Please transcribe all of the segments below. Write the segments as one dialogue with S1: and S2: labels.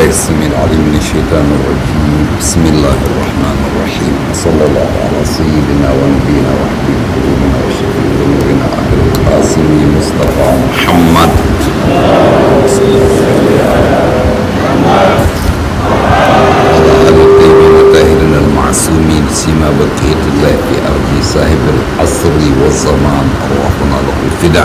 S1: بالله السميع العليم من الشيطان الرجيم بسم الله الرحمن الرحيم صلى الله على سيدنا ونبينا وحبيب قلوبنا وشفيع ذنوبنا ابي القاسم مصطفى محمد وعلى ال الطيبين الطاهرين المعصومين سيما بقيه الله في ارض صاحب العصر والزمان ارواحنا له الفداء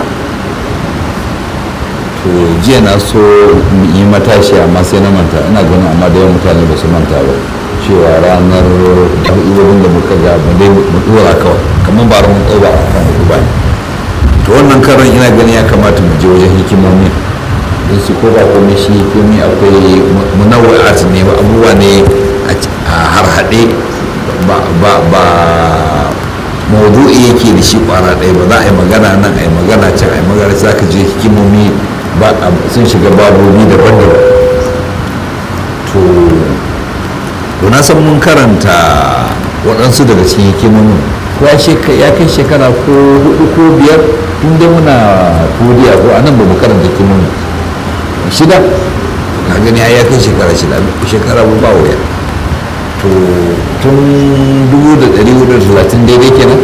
S1: to jiya na so yi matashi amma sai na manta ina ganin amma da yawan mutane ba su manta ba cewa ranar ɗan'uwarin da muka ga mu dai mu dora kawai kamar ba mun ɗauba a kan hudu ba to wannan karan ina ganin ya kamata mu je wajen hikimomi don su ko ba komai shi hikimomi akwai munawwa'at ne abubuwa ne a harhaɗe ba ba ba maudu'i yake da shi kwara ɗaya ba za a yi magana nan a yi magana can a yi magana za ka je hikimomi sun shiga babobi daban-daban to to na san mun karanta waɗansu daga cikin hikimomin ko ya kai shekara ko hudu ko biyar tun dai muna kodiya ko a nan ba mu karanta hikimomin shida na gani ya kai shekara shida shekara ba wuya to tun 1430 daidai kenan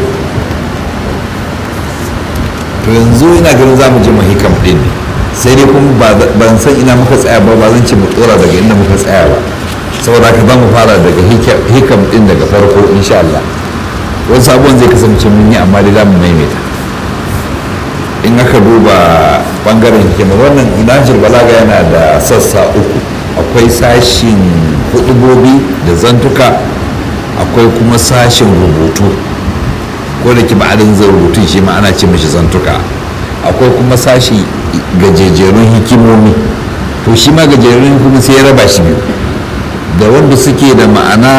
S1: to yanzu ina ganin za mu je mu hikam ɗin ne sai dai kuma ban san ina muka tsaya ba ba zan ce mu tsora daga inda muka tsaya ba saboda haka za mu fara daga hikam ɗin daga farko insha Allah wani sabon zai kasance mun yi amma dai za mu maimaita in aka duba bangaren hikima wannan inajir balaga yana da sassa uku akwai sashin hudubobi da zantuka akwai kuma sashin rubutu ko da ki ba'adin zai rubutun shi ma ana ce mashi zantuka akwai kuma sashi gajejerun hikimomi to shi ma gajejerun hikimomi sai ya raba shi biyu da wanda suke da ma'ana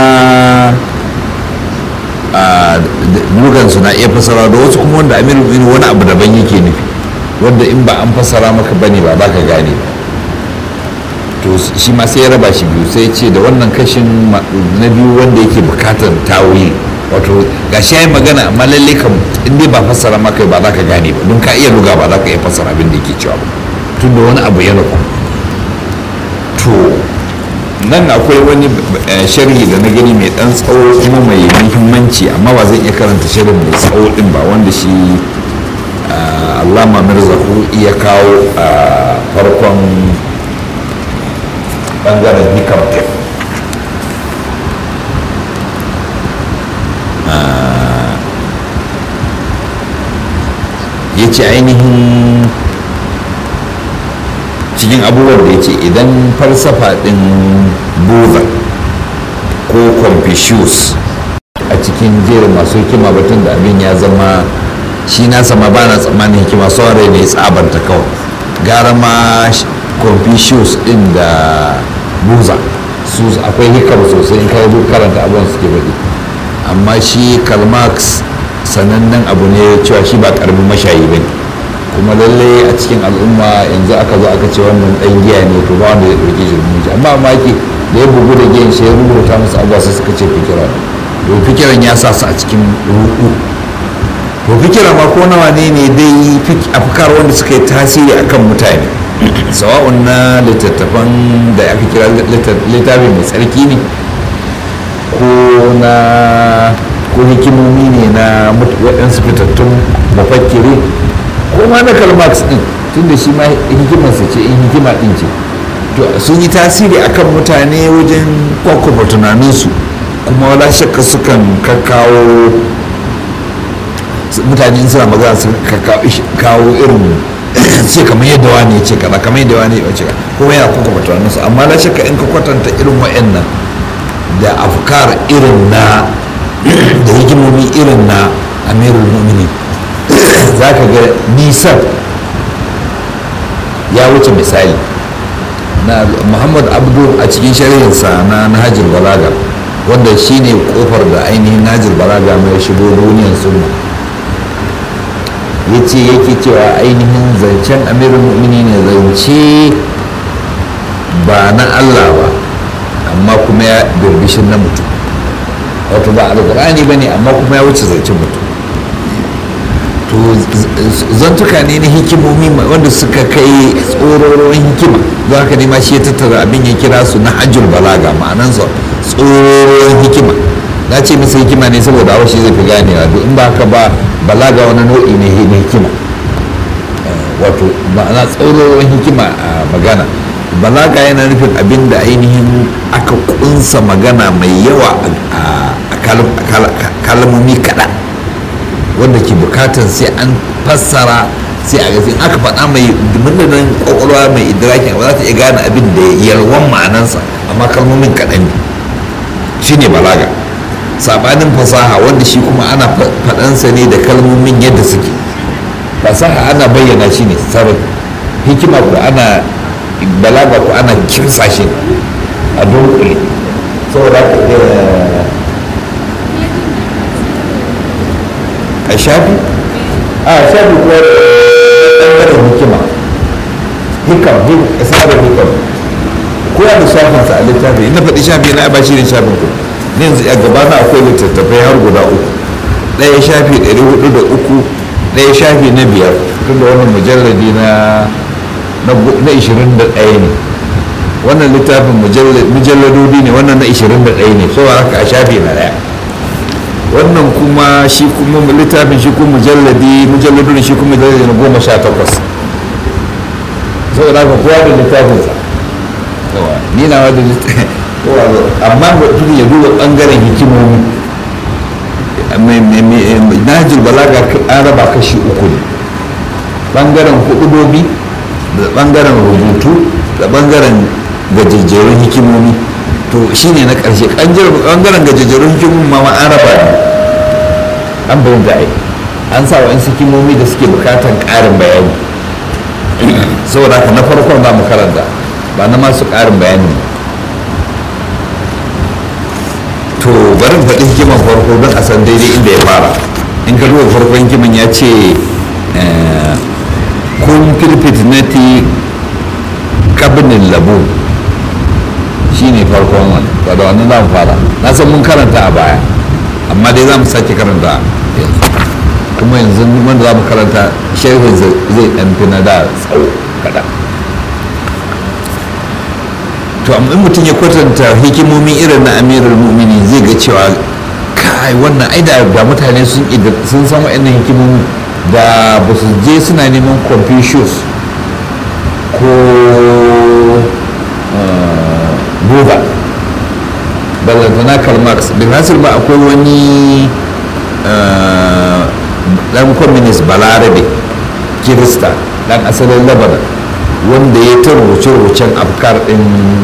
S1: a lugansu na iya fasara da wasu kuma wanda amiru wani abu daban yake nufi wanda in ba an fasara maka bane ba za ka gane ba to shi ma sai ya raba shi biyu sai ce da wannan kashin na biyu wanda yake bukatar tawili wato ga shi yayi magana amma lalle kam in dai ba fassara maka ba za ka gane ba don ka iya luga ba za ka iya fassara abin da yake cewa ba tun da wani abu ya nufa to nan akwai wani sharhi da na gani mai dan tsawo kuma mai muhimmanci amma ba zan iya karanta sharhin mai tsawo din ba wanda shi allama mirzahu iya kawo a farkon bangaren hikam din ya ce ainihin cikin abubuwan da ya ce idan falsafa ɗin buddha ko confucius a cikin jerin masu hikima batun da abin ya zama shi na sama ba na tsammanin hikima sauran ne tsabanta kawai gara ma confucius ɗin da buddha su akwai hikar sosai in kai karanta abubuwan suke faɗi amma shi karl marx sanannen abu ne cewa shi ba karamin mashayi ba ne kuma lalle a cikin al'umma yanzu aka zo aka ce wannan dan giya ne to ba wanda ya ɗauke shi rumunci amma maki da ya bugu da giyan shi ya rubuta musu abuwa sai suka ce fikira to fikiran ya sa su a cikin ruku to fikira ma ko nawa ne ne dai afkar wanda suka yi tasiri akan mutane sawa'un na littattafan da aka kira littafi mai tsarki ne ko na ko hikimomi ne na waɗansu fitattun mafakkiri ko ma na kalmax ɗin tun da shi ma hikimarsa ce in hikima ɗin ce to sun yi tasiri akan mutane wajen kwakwafa tunaninsu kuma wala shakka sukan kakkawo mutane in suna magana su kawo irin ce kamar yadda wani ce kaza kamar yadda wani ya ce kuma yana kwakwafa tunaninsu amma la shakka in ka kwatanta irin wa'annan da afkar irin na da hikimomi irin na amirul mumini za ka ga nisan ya wuce misali na muhammad abdu a cikin shari'insa na nahajir balaga wanda shine kofar da ainihin nahajir balaga mai shigo duniyar sunna ya ce yake cewa ainihin zancen amirul mumini ne zance ba na allah ba amma kuma ya birbishin na mutum wato ba alkur'ani ba ne amma kuma ya wuce zancen mutum to to zantuka ne na hikimomi wanda suka kai tsororon hikima don haka ne ma shi ya tattara abin ya kira su na hajjul balaga ma'anansa tsororon hikima na ce masa hikima ne saboda hawa shi zai fi ganewa duk in ba haka ba balaga wani nau'i ne na hikima wato ma'ana tsororon hikima a magana balaga yana nufin abin da ainihin aka kunsa magana mai yawa a kalmomi kaɗan wanda ke bukatar sai an fassara sai a gafi aka faɗa mai murnanin kwakwalwa mai idrakin ba za ta iya gane abin da yalwan ma'anansa amma kalmomin kaɗan ne shi ne balaga saɓanin fasaha wanda shi kuma ana faɗansa ne da kalmomin yadda suke fasaha ana bayyana shi ne sarai hikima ko ana balaga ko ana kimsa shi a dunkule saboda a shafi a shafi kuwa ɗanɗanin hikima hikam isarar hikam ko da shafinsa a littafi ina faɗi shafi na ba shi ne shafin ku ne yanzu a gaba na akwai littattafai har guda uku ɗaya shafi ɗari hudu da uku ɗaya shafi na biyar tun da wannan mujalladi na na ishirin da ɗaya ne wannan littafin mujalladodi ne wannan na ishirin da ɗaya ne so haka a shafi na ɗaya wannan kuma shi kuma littafin shi kuma mujalladi mujalladu ne shi kuma mujalladi na goma sha takwas saboda haka kowa da littafinsa ni na wadda amma mutum ya duba ɓangaren hikimomi najil balaga an raba kashi uku ne ɓangaren hudubobi da ɓangaren rubutu da ɓangaren gajejjerun hikimomi to shine na ƙarshe ɓangaren gajejjerun hikimomi ma an raba ne an bayan da ai an sa wa'in hikimomi da suke bukatan ƙarin bayani saboda haka na farkon za mu karanta ba na masu ƙarin bayani to bari faɗi hikiman farko don a san daidai inda ya fara in ka duba farkon hikiman ya ce kun filfitnati kabinin labu shi ne farkon wani ba da wannan za mu fara na san mun karanta a baya amma dai za mu sake karanta yanzu kuma yanzu wanda za mu karanta sharhin zai ɗan fi na da tsawo kaɗan to amma in mutum ya kwatanta hikimomin irin na amirul mu'mini zai ga cewa kai wannan ai da mutane sun sun san wa'annan hikimomi da ba su je suna neman confucius ko buba ballantana karl marx bin hasir ba akwai wani dan communist balarabe kirista dan asalin lebanon wanda ya ta rubuce-rubucen afkar din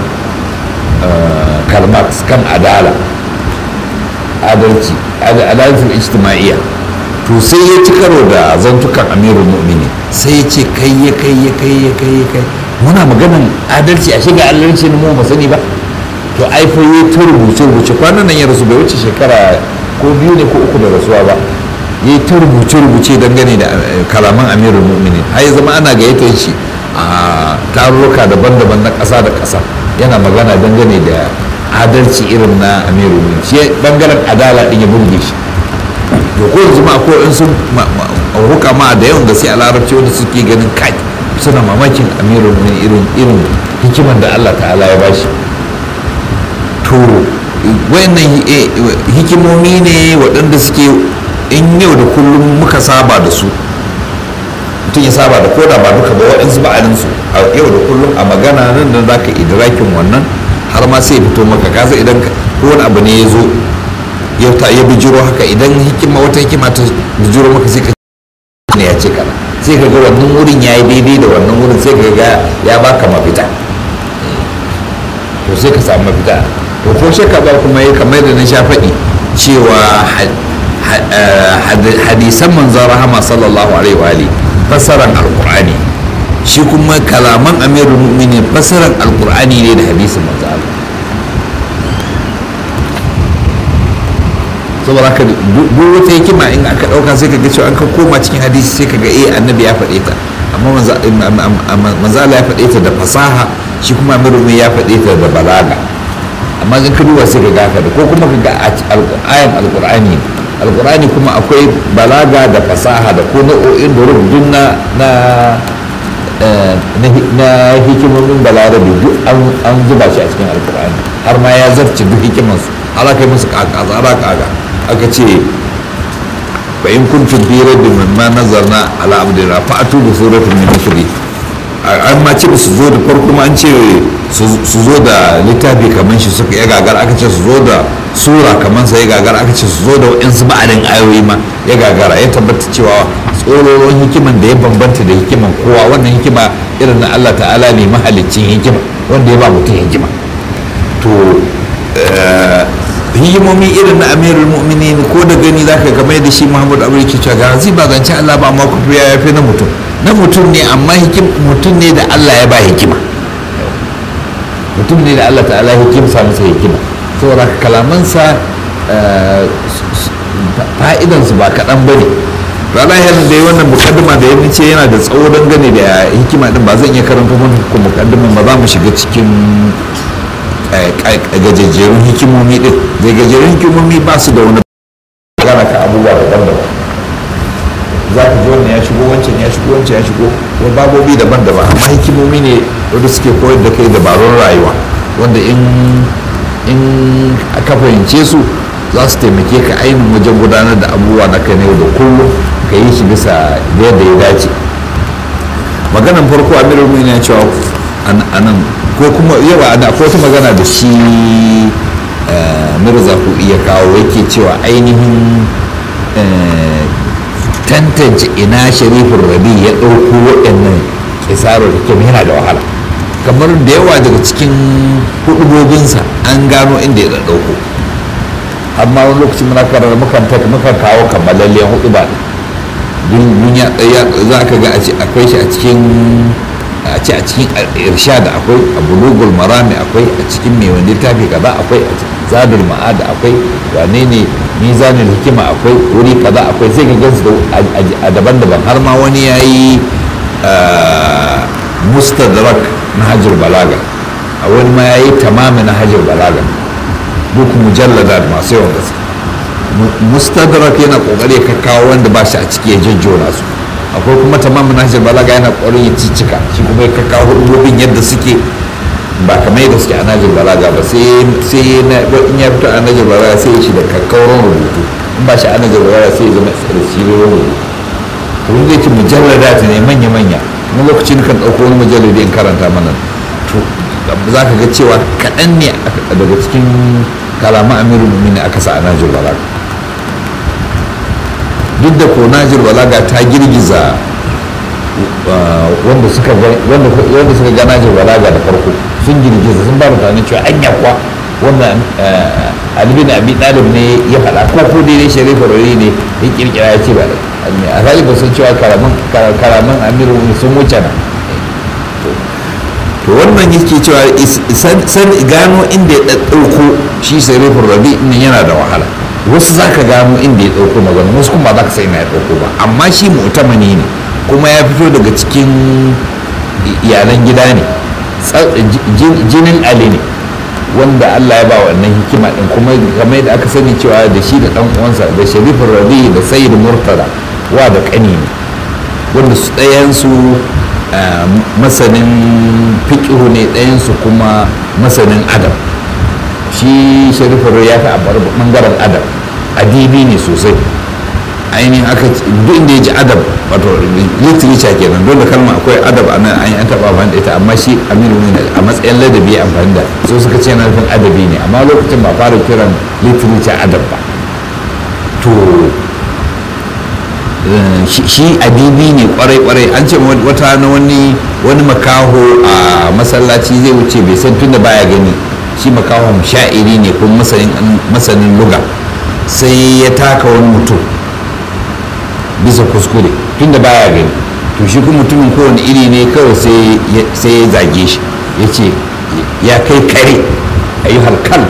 S1: karl marx kan adala adalci adalcin ijtima'iyya to sai ya ci karo da zantukan amirul mu'mini sai ya ce kai ya kai ya kai ya kai ya kai muna maganan adalci a shiga adalci na mu ba sani ba to ai fa ya ta rubuce rubuce kwanan nan ya rasu bai wuce shekara ko biyu ne ko uku da rasuwa ba ya ta rubuce rubuce dangane da kalaman amirul mu'mini har ya zama ana gayyatar shi a tarurruka daban-daban na ƙasa da ƙasa yana magana dangane da adalci irin na amirul mu'mini shi bangaren adala din ya burge shi to ko yanzu ma ko in sun huka ma da yawan gaske a larabci wanda suke ganin kai suna mamakin amirul mu'minin irin irin hikiman da Allah ta'ala ya bashi to wayannan hikimomi ne waɗanda suke in yau da kullum muka saba da su mutum ya saba da koda ba duka ba waɗansu ba'adin su a yau da kullum a magana nan da za ka idrakin wannan har ma sai fito maka kasa idan ko wani abu ne ya zo ya bijiro haka idan hikima wata hikima ta bijiro maka sai ka ne ya ce kana sai ka ga wannan wurin ya yi daidai da wannan wurin sai ka ga ya baka mafita to sai ka samu mafita to ko shakka ba kuma ya kamar da na sha faɗi cewa hadisan manzon rahama sallallahu alaihi wa alihi fassaran alqur'ani shi kuma kalaman amirul mu'minin fassaran alqur'ani ne da hadisin manzon Allah saboda haka duk wata hikima in aka dauka sai kaga cewa an ka koma cikin hadisi sai kaga eh annabi ya faɗe ta amma manzo Allah ya faɗe ta da fasaha shi kuma amirul ya faɗe ta da balaga amma in ka duba sai kaga haka da ko kuma kaga ayan alqur'ani alkur'ani kuma akwai balaga da fasaha da ko nau'o'in da rubutun na na na hikimomin balarabe duk an zuba shi a cikin alkur'ani har ma ya zarce duk hikimansu har aka yi musu kaka tsara kaka aka ce fa in kuntum fi rabbin mimma nazarna ala abdina fa atu bi suratin min mithli an ma ce su zo da farko ma an ce su zo da littafi kamar shi suka ya gagar aka ce su zo da sura kamar sa ya gagar aka ce su zo da wa'insu ba'adin ayoyi ma ya gagara ya tabbata cewa tsororon hikiman da ya bambanta da hikiman kowa wannan hikima irin na Allah ta'ala ne mahalicin hikima wanda ya ba mutum hikima to hikimomi irin na amirul mu'minin ko da gani zaka game da shi muhammadu abu yake cewa ga zai ba zance Allah ba amma kuma ya yafi na mutum na mutum ne amma hikim mutum ne da Allah ya ba hikima mutum ne da Allah ta'ala hikimsa masa hikima saboda kalamansa fa'idansu ba kaɗan ba ne rana yana da wannan mukaddima da ya ce yana da tsawo dangane da hikima din ba zan iya karanta muku mukaddiman ba za mu shiga cikin gajejjerun hikimomi din da gajejjerun hikimomi ba su da wani magana ka abubuwa daban-daban za ka ji wannan ya shigo wancan ya shigo wancan ya shigo wani babobi daban-daban amma hikimomi ne wanda suke koyar da kai dabarun rayuwa wanda in in aka fahimce su za su taimake ka ainihin wajen gudanar da abubuwa na kai yau da kullum ka yi shi bisa yadda ya dace maganan farko amirul mu'minin ya cewa anan ko kuma yawa da akwai wata magana da shi mirza ku iya kawo yake cewa ainihin tantance ina sharifin rabi ya ɗauko waɗannan kisarar hikim yana da wahala kamar da yawa daga cikin hudubobinsa an gano inda ya ɗauko amma wani lokaci muna karar mukan mukan kawo kammalallen hudu ba duniya ɗaya za ka ga akwai shi a cikin a ce a cikin irshad akwai a bulugul marami akwai a cikin mai wani littafi kaza akwai a zadul ma'ada akwai wane ne mizanin hikima akwai wuri kaza akwai sai ka gansu a daban-daban har ma wani ya yi mustadrak na hajjar balaga a wani ma ya yi tamami na hajjar balaga duk mujallada masu yawan gaske mustadrak yana kokari ka kawo wanda ba shi a ciki ya jajjona su akwai kuma tamamin nahjar balaga yana ƙwarin ya cicika shi kuma ya kawo hudubobin yadda suke ba kamar yadda suke a nahjar balaga ba sai in ya fito a nahjar balaga sai ya shi da kakkauran rubutu in ba shi a nahjar balaga sai ya zama da siririn rubutu to wanda yake mujallada ta ne manya-manya wani lokaci kan ɗauko wani mujalladi in karanta mana to za ka ga cewa kaɗan ne daga cikin kalaman amirul mu'minin aka sa a nahjar balaga duk da ko najir balaga ta girgiza wanda suka ga najir balaga da farko sun girgiza sun ba mutane cewa an yakwa wanda alibi na abi ɗalib ne ya faɗa ko ko dai sharifa rari ne ya kirkira ya ce ba a zali ba sun cewa karaman amiru sun wuce na to wannan yake cewa san gano inda ya ɗaɗɗauko shi sharifa rari yana da wahala wasu za ka gano inda ya ɗauko magana wasu kuma ba za ka sai na ya ɗauko ba amma shi mu'tamani ne kuma ya fito daga cikin iyalan gida ne jinin ali ne wanda allah ya ba wannan hikima ɗin kuma kamar yadda aka sani cewa da shi da ɗan uwansa da sharifin rabi da sayyid murtala wa da ƙani ne wanda su ɗayansu masanin fiƙihu ne ɗayansu kuma masanin adam shi sharifin ya fi a bangaren adab adibi ne sosai ainihin aka duk inda ya ji adab wato literature kenan dole kalma akwai adab a nan an yi an taɓa amfani da ita amma shi aminu ne a matsayin ladabi ya amfani da so suka ce yana nufin adabi ne amma lokacin ba fara kiran literature adab ba to shi adibi ne kwarai-kwarai an ce wata na wani wani makaho a masallaci zai wuce bai san tunda baya gani shi makahon sha'iri ne kuma masanin luga sai ya taka wani mutum bisa kuskure tunda baya gani to shi kuma mutumin kowane iri ne kawai sai ya zage shi ya ce ya kai kare a yi halkal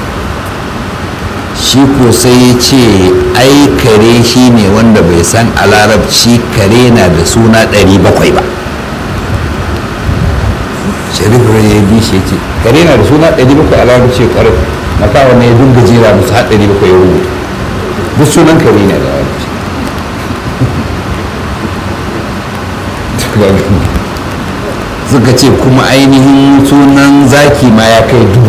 S1: shi ko sai ya ce ai kare shi ne wanda bai san a larabci kare na da suna 700 ba sharif ya bi shi ce kare na da suna 700 a larabci kwarai na kawo ne ya dinga jera musu har 700 ya rubuta duk sunan kare ne da larabci suka ce kuma ainihin sunan zaki ma ya kai dubu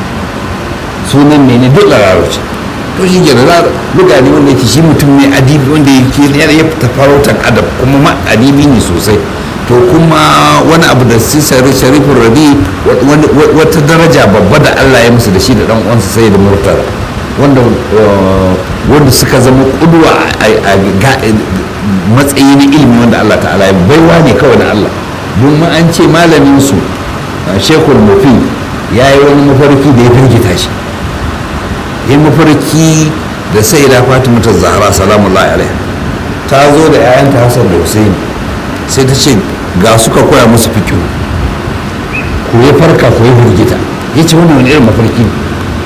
S1: sunan ne ne duk larabci to shi ke da buga ne wanda yake shi mutum ne adibi wanda yake ya fita farautar adab kuma ma adibi ne sosai to kuma wani abu da su sharifin rabi wata daraja babba da allah ya musu da shi da dan uwansa sai da murtala wanda wanda suka zama kuduwa a matsayi na ilimi wanda allah ta'ala ya baiwa ne kawai na allah domin an ce malamin su shekul mufi ya yi wani mafarki da ya firgita shi ya mafarki da sai da fatima ta zahara salamullahi alaiha ta zo da 'ya'yanta hassan da husaini sai ta ce ga suka koya musu fikiyo ku ya farka ku ya firgita ya ce wannan wani irin mafarki ne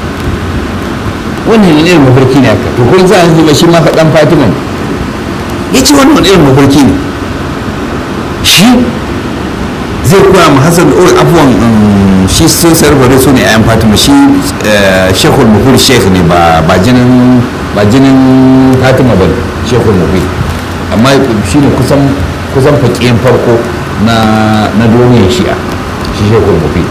S1: wannan wani irin mafarki ne haka to kun za a zama shi ma faɗan fatima ya ce wannan wani irin mafarki ne shi zai koya ma hassan da abuwan shi sun sarfare su ne a yan fatima shi shekul mufir shekh ne ba jinin ba jinin fatima ba shekul mufir amma shi ne kusan kusan fakiyin farko na na duniyar shi'a shi shekul mufir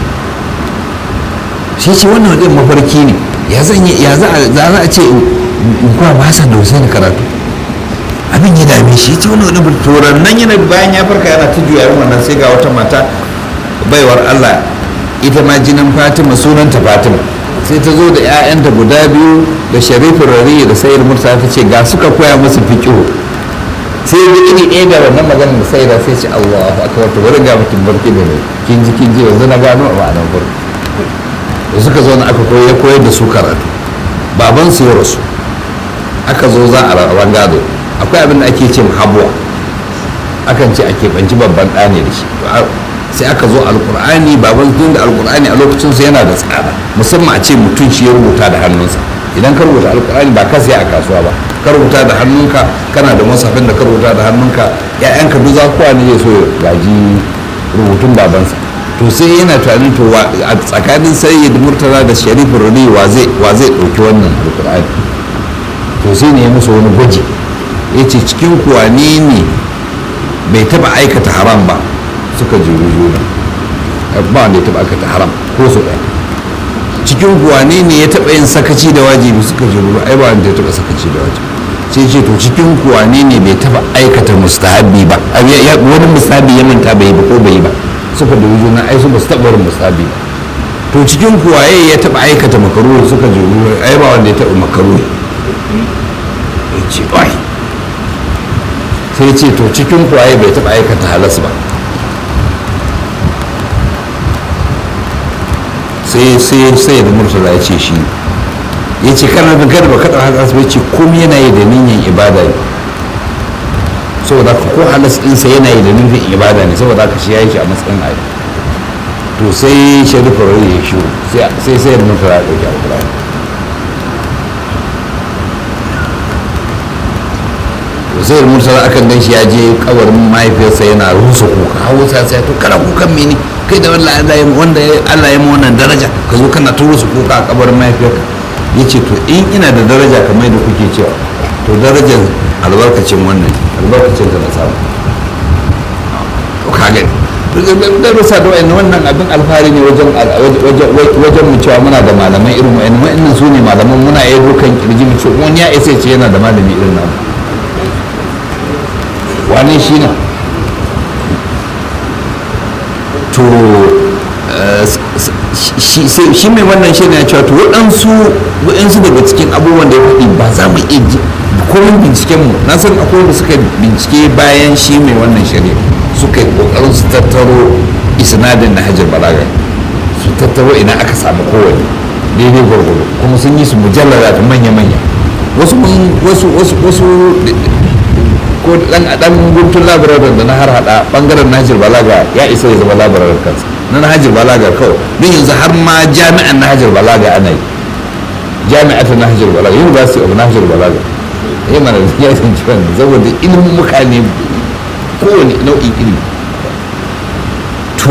S1: shi ce wannan wajen mafarki ne ya zan ya za a ce in kuwa ba hassan da husaini karatu abin ya dame shi ce wani wani turan nan yana bayan ya farka yana ta juya wannan sai ga wata mata baiwar allah ita ma jinin fatima sunanta fatima sai ta zo da 'ya'yanta guda biyu da sharifin rari da sayar mursa ta ce ga suka koya musu fiƙihu sai ya iri ɗaya da wannan maganar da sai da sai ce allahu akbar to bari ga mutum barki da ne kin ji kin ji yanzu na gano a ma'anar barki da suka zo na aka koyar koyar da su karatu baban su ya rasu aka zo za a rawan gado akwai abin da ake ce habuwa akan ce a keɓanci babban ɗa ne da shi sai aka zo alkur'ani baban tun da alkur'ani a lokacin su yana da tsada musamman a ce mutum shi ya rubuta da hannunsa idan ka rubuta alkur'ani ba ka sai a kasuwa ba ka rubuta da hannunka kana da masafin da ka rubuta da hannunka ya'yanka duk zakuwa ne zai so ya gaji rubutun babansa to sai yana tunanin to a tsakanin sayyid murtala da sharifin rudi wa zai ɗauki wannan alkur'ani to sai ne ya musu wani gwaji ya ce cikin kuwa ne ne bai taba aikata haram ba suka jiru juna ba wanda ya taba aikata haram ko su ɗaya cikin kuwa ne ne ya taba yin sakaci da wajibi suka jiru ai ba wanda ya taba sakaci da wajibi sai ce to cikin kuwa ne ne bai taba aikata mustahabi ba wani mustahabi ya manta bai ba ko bai ba suka jiru juna ai su ba su taba wani mustahabi ba to cikin kuwa ya taba aikata makaruhi suka jiru ai ba wanda ya taba makaruhi ya ce ai sai ce to cikin kwaye bai taɓa aikata halas ba sai sai sai da murtala ya ce shi ya ce kana da gada ba kaɗa halas bai ce komai yana yi da niyyar ibada ne saboda ka ko halas ɗinsa yana yi da niyyar ibada ne saboda ka shi ya yi shi a matsayin ayi to sai sharifa rai ya shiru sai sai da murtala ya ɗauki alƙur'ani zai mursala akan gan shi ya je kabarin mahaifiyarsa yana rusa kuka hawo sa sai to kana kukan mene kai da wanda Allah ya wanda Allah ya wannan daraja ka zo kana ta rusa kuka a kabarin mahaifiyarka yace to in ina da daraja kamar da kuke cewa to darajar albarkacin wannan albarkacin ta na samu to ka gani da rusa da wayannan wannan abin alfahari ne wajen wajen mu cewa muna da malamai irin wayannan wayannan su ne malaman muna yi dukan kirji mu ce wani ya isa ce yana da malami irin namu wane shi ne to shi mai wannan shi ne cewa to waɗansu waɗansu daga cikin abubuwan da ya faɗi ba za mu iya ji komai binciken mu na san akwai wanda suka bincike bayan shi mai wannan shari'a suka yi ƙoƙarin su tattaro isnadin na hajjar balaga su tattaro ina aka samu kowane daidai gwargwado kuma sun yi su mujallara da manya-manya wasu wasu wasu ko dan dan guntun labararin da na har hada bangaren Nahjir Balaga ya isa ya zama labararin kansa na Nahjir Balaga kawai don yanzu har ma jami'an Nahjir Balaga ana yi jami'at Nahjir Balaga University of Nahjir Balaga eh mana ya san cewa saboda ilimin muka ne kowane nau'in ilimi to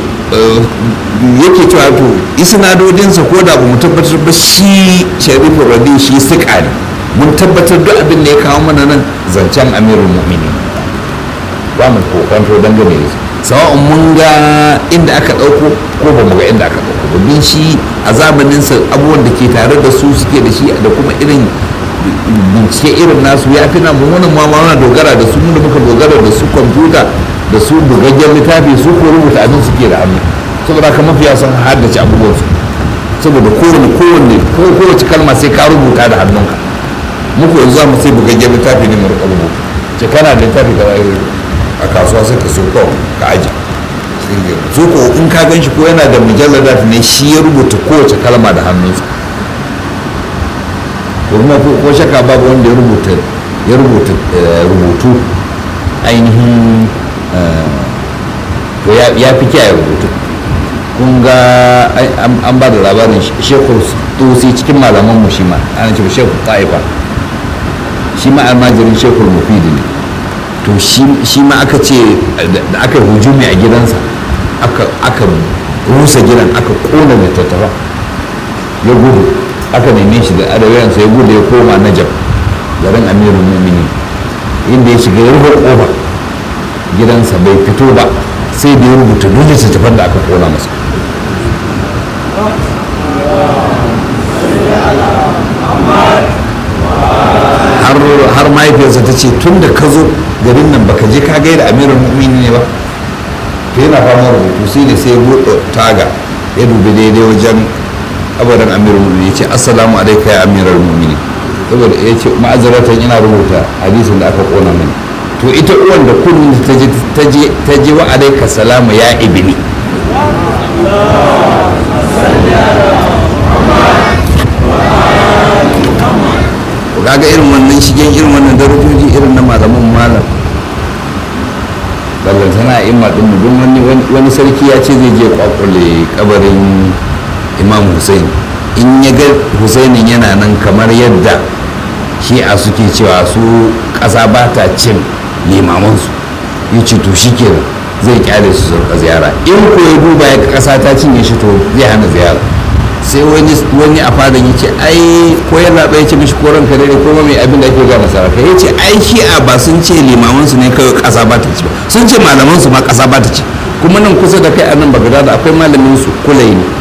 S1: yake cewa to isnadodinsa ko da ba mu tabbatar ba shi sharifu radi shi suka ne mun tabbatar duk abin da ya kawo mana nan zancen amirul mu'mini ba mu kokonto dangane da su sawa'un mun ga inda aka ɗauko ko ba mu ga inda aka ɗauko ba bin shi a zamaninsa abubuwan da ke tare da su suke da shi da kuma irin bincike irin nasu ya fi nan mummunan ma muna dogara da su mu da muka dogara da su kwamfuta da su bugaggen littafi su ko rubuta abin suke da hannu saboda haka mafiya sun haddace abubuwan su saboda kowane kowanne ko kowace kalma sai ka rubuta da hannunka muku yanzu za mu sai bugaggen littafi ne mu rika rubuta ce kana da littafi ka a kasuwa sai ka so kawai ka aji so ko in ka gan shi ko yana da mujallar ne shi ya rubuta kowace kalma da hannunsa kuma ko shaka babu wanda ya rubuta ya rubuta rubutu ainihin to ya fi kiyaye rubutu kun ga an ba da labarin shekul tusi cikin malaman mu shi ma ana ce shekul ta'ifa shi ma almajirin shekul mufidi ne to shi ma aka ce da aka hujumi a gidansa aka rusa gidan aka kona littattafa ya gudu aka neme shi da adawiyansa ya gudu ya koma najab garin amirul mumini inda ya shiga ya rufe kofa gidansa bai fito ba sai da ya rubuta duk littattafan da aka kona masa har mahaifiyarsa ta ce tun da ka zo garin nan baka je ka gaida amirul mumini ne ba to yana fama rubutu sai ne sai ya buɗe taga ya dubi daidai wajen abadan amirul mumini ya ce assalamu alaika ya amiral mumini saboda ya ce ma'azaratan ina rubuta hadisin da aka kona mini to ita uwan da kullum ta je wa alaika salama ya ibini kaga irin wannan shigen irin wannan darajoji irin na malaman malam ballantana a imma ɗin don wani sarki ya ce zai je kwakwale kabarin imam hussein in ya ga husainin yana nan kamar yadda shi'a suke cewa su ƙasa ba ta cin limamansu ya ce to shi kenan zai kyale su surka ziyara in ko ya duba ya ƙasa ta cinye shi to zai hana ziyara sai wani a fadan ya ce ai ko ya zaɓa ya ce mishi ko ranka dare ko mai abin da ake gama saraka ya ce ai shi'a ba sun ce limamansu ne kawai ƙasa ba ta ci ba sun ce malamansu ma ƙasa ba ta ci kuma nan kusa da kai a nan bagada da akwai malamin su kulai ne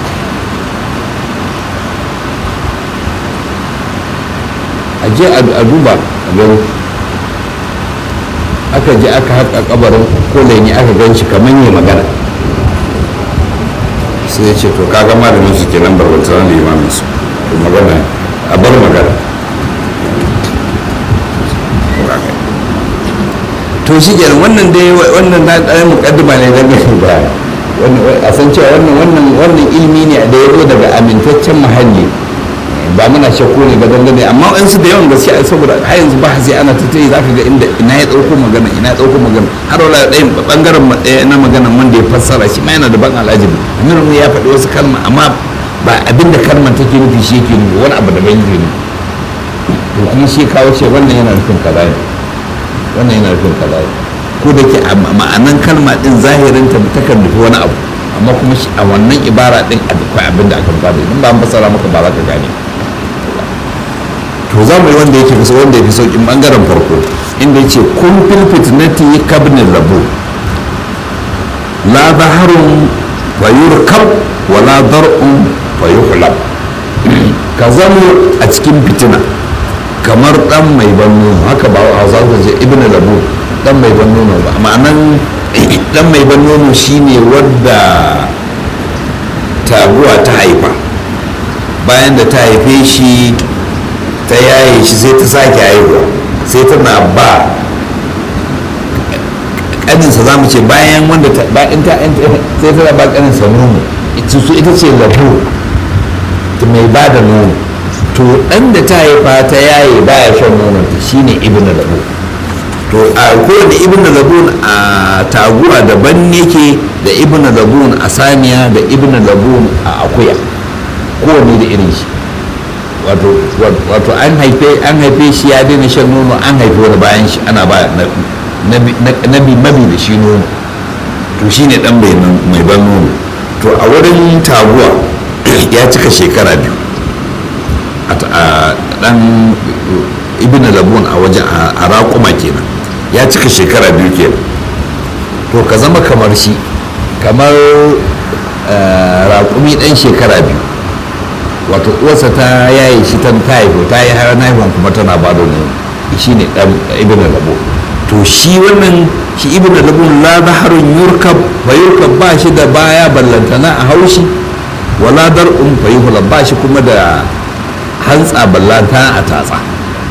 S1: a je a duba a gani aka je aka haƙa kabarin kulai ne aka gan shi kamar yi magana sai ya ce to kaga malamin su kenan barbantar da imamin su magana a bar magana to shi kenan wannan dai wannan na ɗaya mukaddima ne don gani ba a san cewa wannan wannan wannan ilimi ne da ya zo daga amintaccen muhalli ba muna shakku ne ba dangane amma in su da yawan gaskiya saboda har yanzu ba sai ana tattayi za ka ga inda ina ya ɗauko magana ina ya ɗauko magana har wala ɗayan ɓangaren na maganan wanda ya fassara shi ma yana da ban al'ajabi amir ya faɗi wasu kalma amma ba abin da kalmar take nufi shi yake nufi wani abu da bai nufi to kuma shi kawo ce wannan yana nufin kaza ne wannan yana nufin kaza ne ko da ke ma'anan kalma din zahirin ta takan nufi wani abu amma kuma a wannan ibara din akwai abin da aka bada in ba an fassara maka ba za ka gane to za mu yi wanda yake kusa wanda ya fi sauƙin ɓangaren farko inda ya ce kun fil fitnati kabnin rabu la zaharun wa yurkab wa la dar'un wa yuhlab ka zamo a cikin fitina kamar dan mai ban nono haka ba a hausa ce ibn rabu dan mai ban nono ba ma'anan dan mai ban nono shine wadda taguwa ta haifa bayan da ta haife shi ta yaye shi sai ta sake haihuwa sai tana ba kaninsa za mu ce bayan wanda ta bayan ta sai tana ba kaninsa nono su ita ce labu mai ba da nono to ɗan da ta haifa ta yaye baya shan nonon ta shine ibn labu to a kowane ibn labun a taguwa daban yake da ibn labun a saniya da ibn labun a akuya kowane da irin shi wato an haife shi ya daina shan nono an haife wani bayan shi ana ba nabi mabi da shi nono to shi ne dan mai ban nono to a wurin taguwa ya cika shekara biyu a dan ibn labun a wajen a raƙuma kenan ya cika shekara biyu kenan to ka zama kamar shi kamar raƙumi ɗan shekara biyu wato uwarsa ta yaye shi ta haifo ta yi har naifon kuma tana ba da ne shi ne ɗan ibn labo to shi wannan shi ibn labo la zaharun yurkab fa yurkab ba shi da baya ballantana a haushi wala dar'un fa yuhla ba shi kuma da hantsa ballantana a tatsa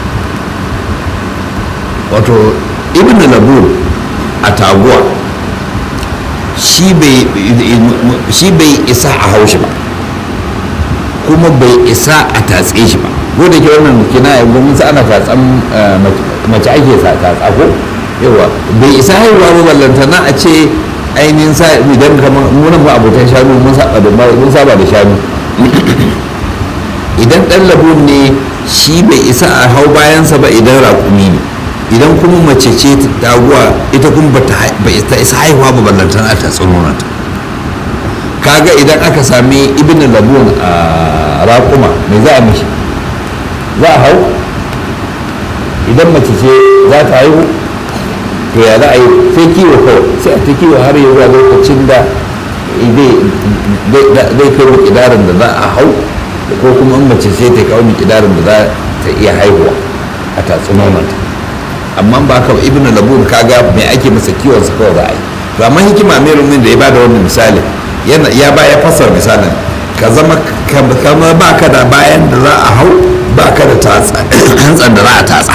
S1: wato ibn labo a taguwa shi bai isa a haushi ba kuma bai isa a tatse shi ba ko da ke wannan kina yanzu mun ana tatsan mace ake sa tatsa ko yawa bai isa haihuwa ba ballantana a ce ainihin sa idan kamar munan ba abokan shanu mun saba da mun saba da shanu idan dan labun ne shi bai isa a hau bayansa ba idan raƙumi ne idan kuma mace ce taguwa ita kuma ba ta isa haihuwa ba ballantana ta tsanonanta kaga idan aka sami ibn labun a raƙuma mai za a mishi za a hau idan mace ce za ta haihu to ya za a yi sai kiwo kawai sai a ta kiwo har yi zuwa lokacin da zai kai mikidarin da za a hau ko kuma in mace ce ta kawo mikidarin da za ta iya haihuwa a tatsunonanta amma ba ka ibn labun kaga mai ake masa kiwon sa kawai za a yi to amma hikima mai rumin da ya bada wannan misali ya ba ya fasar misalin ka zama kama ba ka da bayan da za a hau ba ka da hantsan da za a tatsa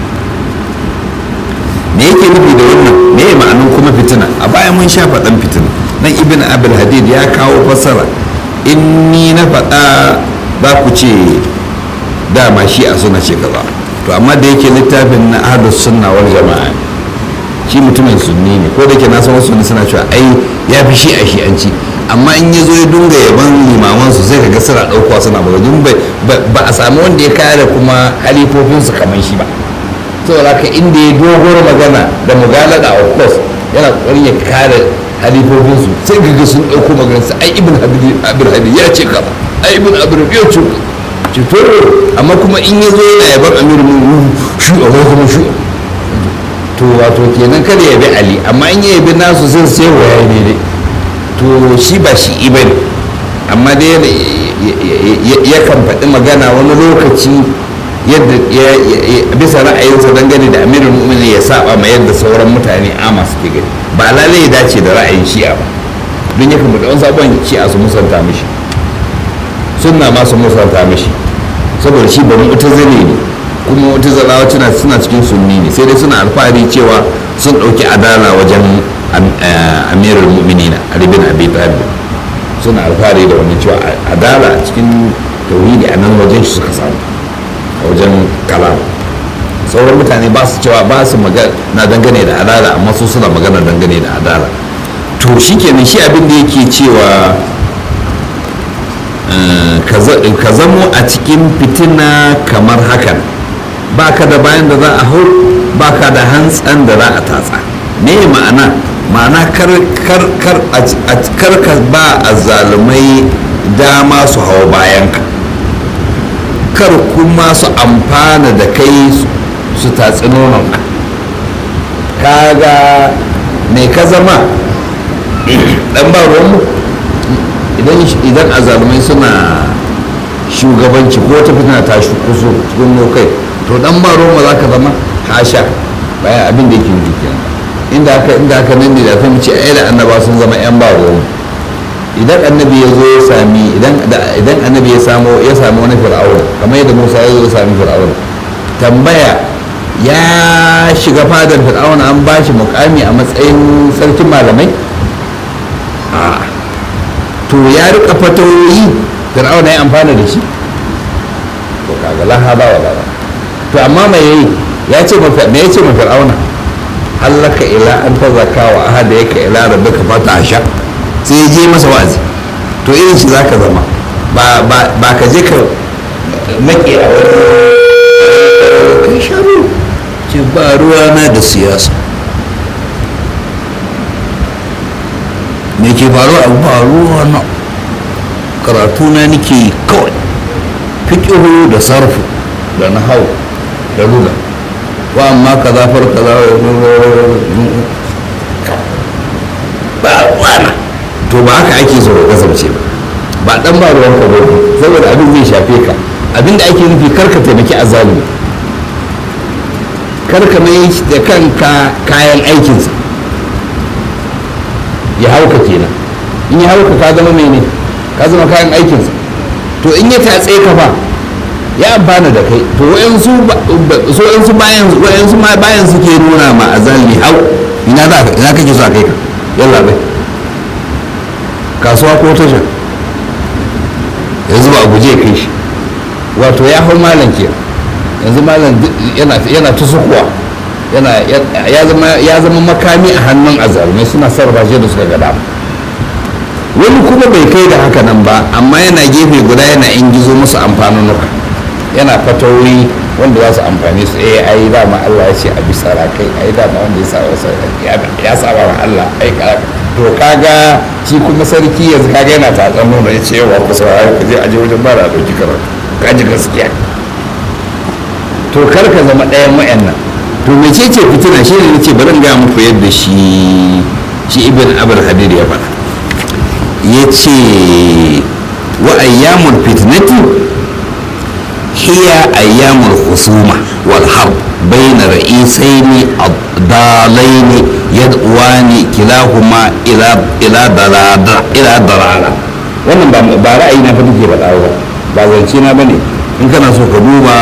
S1: me yake nufi da wannan me ya ma'anin kuma fitina a bayan mun sha faɗan fitina nan ibn abul hadid ya kawo fasara in ni na faɗa ba ku ce dama shi a suna ce kaza to amma da yake littafin na ahlus sunna wal jama'a shi mutumin sunni ne ko da ke na san wasu suna cewa ai ya fi shi a shi'anci amma in ya zo ya dunga yaban limamansu sai kaga suna ɗaukowa suna magana ba a samu wanda ya kare kuma halifofinsu kamar shi ba saboda haka inda ya dogoro magana da mugalada of course yana kokarin ya kare halifofinsu sai kaga sun ɗauko maganarsa ai ibn abir hadi ya ce kaza ai ibn abir ya ce to amma kuma in ya zo yana yaban amiru mu shu a kuma shu to wato kenan kada ya bi ali amma in ya yabi nasu sai sai waya ne dai to shi ba shi iba ne amma dai yakan faɗi magana wani lokaci yadda bisa ra'ayinsa dangane da amirin mu'mini ya saba ma yadda sauran mutane ama suke gani ba lalai ya dace da ra'ayin shi'a ba don yakan faɗi wani sabon shi'a su musanta mishi sunna ma su musanta mishi saboda shi ba mu'tazili ne kuma mu'tazilawa suna cikin sunni ne sai dai suna alfahari cewa sun ɗauki adala wajen amirul mu'minina ali bin abi talib suna alfahari da wani cewa adala a cikin tauhidi a nan wajen shi suka samu a wajen kalam sauran mutane ba su cewa ba su na dangane da adala amma su suna magana dangane da adala to shi kenan shi abin da yake cewa ka zamo a cikin fitina kamar hakan baka da bayan da za a hau baka da hantsan da za a tatsa me ma'ana ma'ana kar ka ba a zalumai dama su hau bayanka kar kuma su amfana da kai su tatsi nononka kaga mai ka zama dan ba ruwanmu idan azalumai suna shugabanci ko ta fitina ta kuso cikin kai to dan ba ruwanmu za ka zama hasha bayan abin da yake nufi kenan inda aka inda aka nan ne da ta ce ai da annaba sun zama yan ba ruwan idan annabi ya zo ya sami idan idan annabi ya samu ya samu wani fir'auna kamar yadda Musa ya zo ya sami fir'auna tambaya ya shiga fadar fir'auna an ba shi mukami a matsayin sarkin malamai a to ya rika fatawoyi fir'auna ya amfana da shi to kaga la haba wala to amma mai yayi ya ce me ya ce ma fir'auna hallaka ila an ta zaka wa ahada yake ila rabbika fata sha sai ya je masa wazi to irin shi zaka zama ba ka je ka make a wani kai sharu ce ba ruwa na da siyasa me ke faruwa a ba ruwa na karatu na nake yi kawai fiƙihu da sarfu da nahau da luga wa amma kaza far kaza ba wana to ba haka ake so ka kasance ba ba dan ba ruwan ka bane saboda abin zai shafe ka abin da ake nufi kar ka taimaki azalimi kar ka mai da kanka kayan aikinsa ya hauka kenan in ya hauka ka zama mai ne ka zama kayan aikinsa to in ya tatse ka fa ya amfana da kai to wayansu so wayansu bayan wayansu ma bayan suke nuna ma azalimi hau ina za ka ina kake so a kai ka yalla bai kasuwa ko tasha yanzu ba a guje kai shi wato ya hau malam ke yanzu malam yana ta sukuwa ya zama makami a hannun azalmai suna sarrafa shi da suka gada wani kuma bai kai da haka nan ba amma yana gefe guda yana ingizo musu amfanunuka yana fatawoyi wanda za su amfani su eh ai dama Allah ya ce a bisa rakai ai dama wanda ya saba ya saba wa Allah ai to kaga shi kuma sarki yanzu kaga yana tatsan nuna ya ce yawa ku saurari ku je aje wajen ba da dauki karatu kaji gaskiya to kar ka zama ɗayan wa'annan to mece ce fitina shi ne nace bari ga muku yadda shi shi ibn abul hadir ya faɗa ya ce wa ayyamul fitnati hiya ayyamul husuma wal harb bayna ra'isaini ad-dalaini yad'uwani kilahuma ila ila dalada ila dalala wannan ba ba ra'ayi na fa take faɗa ba ba zance na bane in kana so ka duba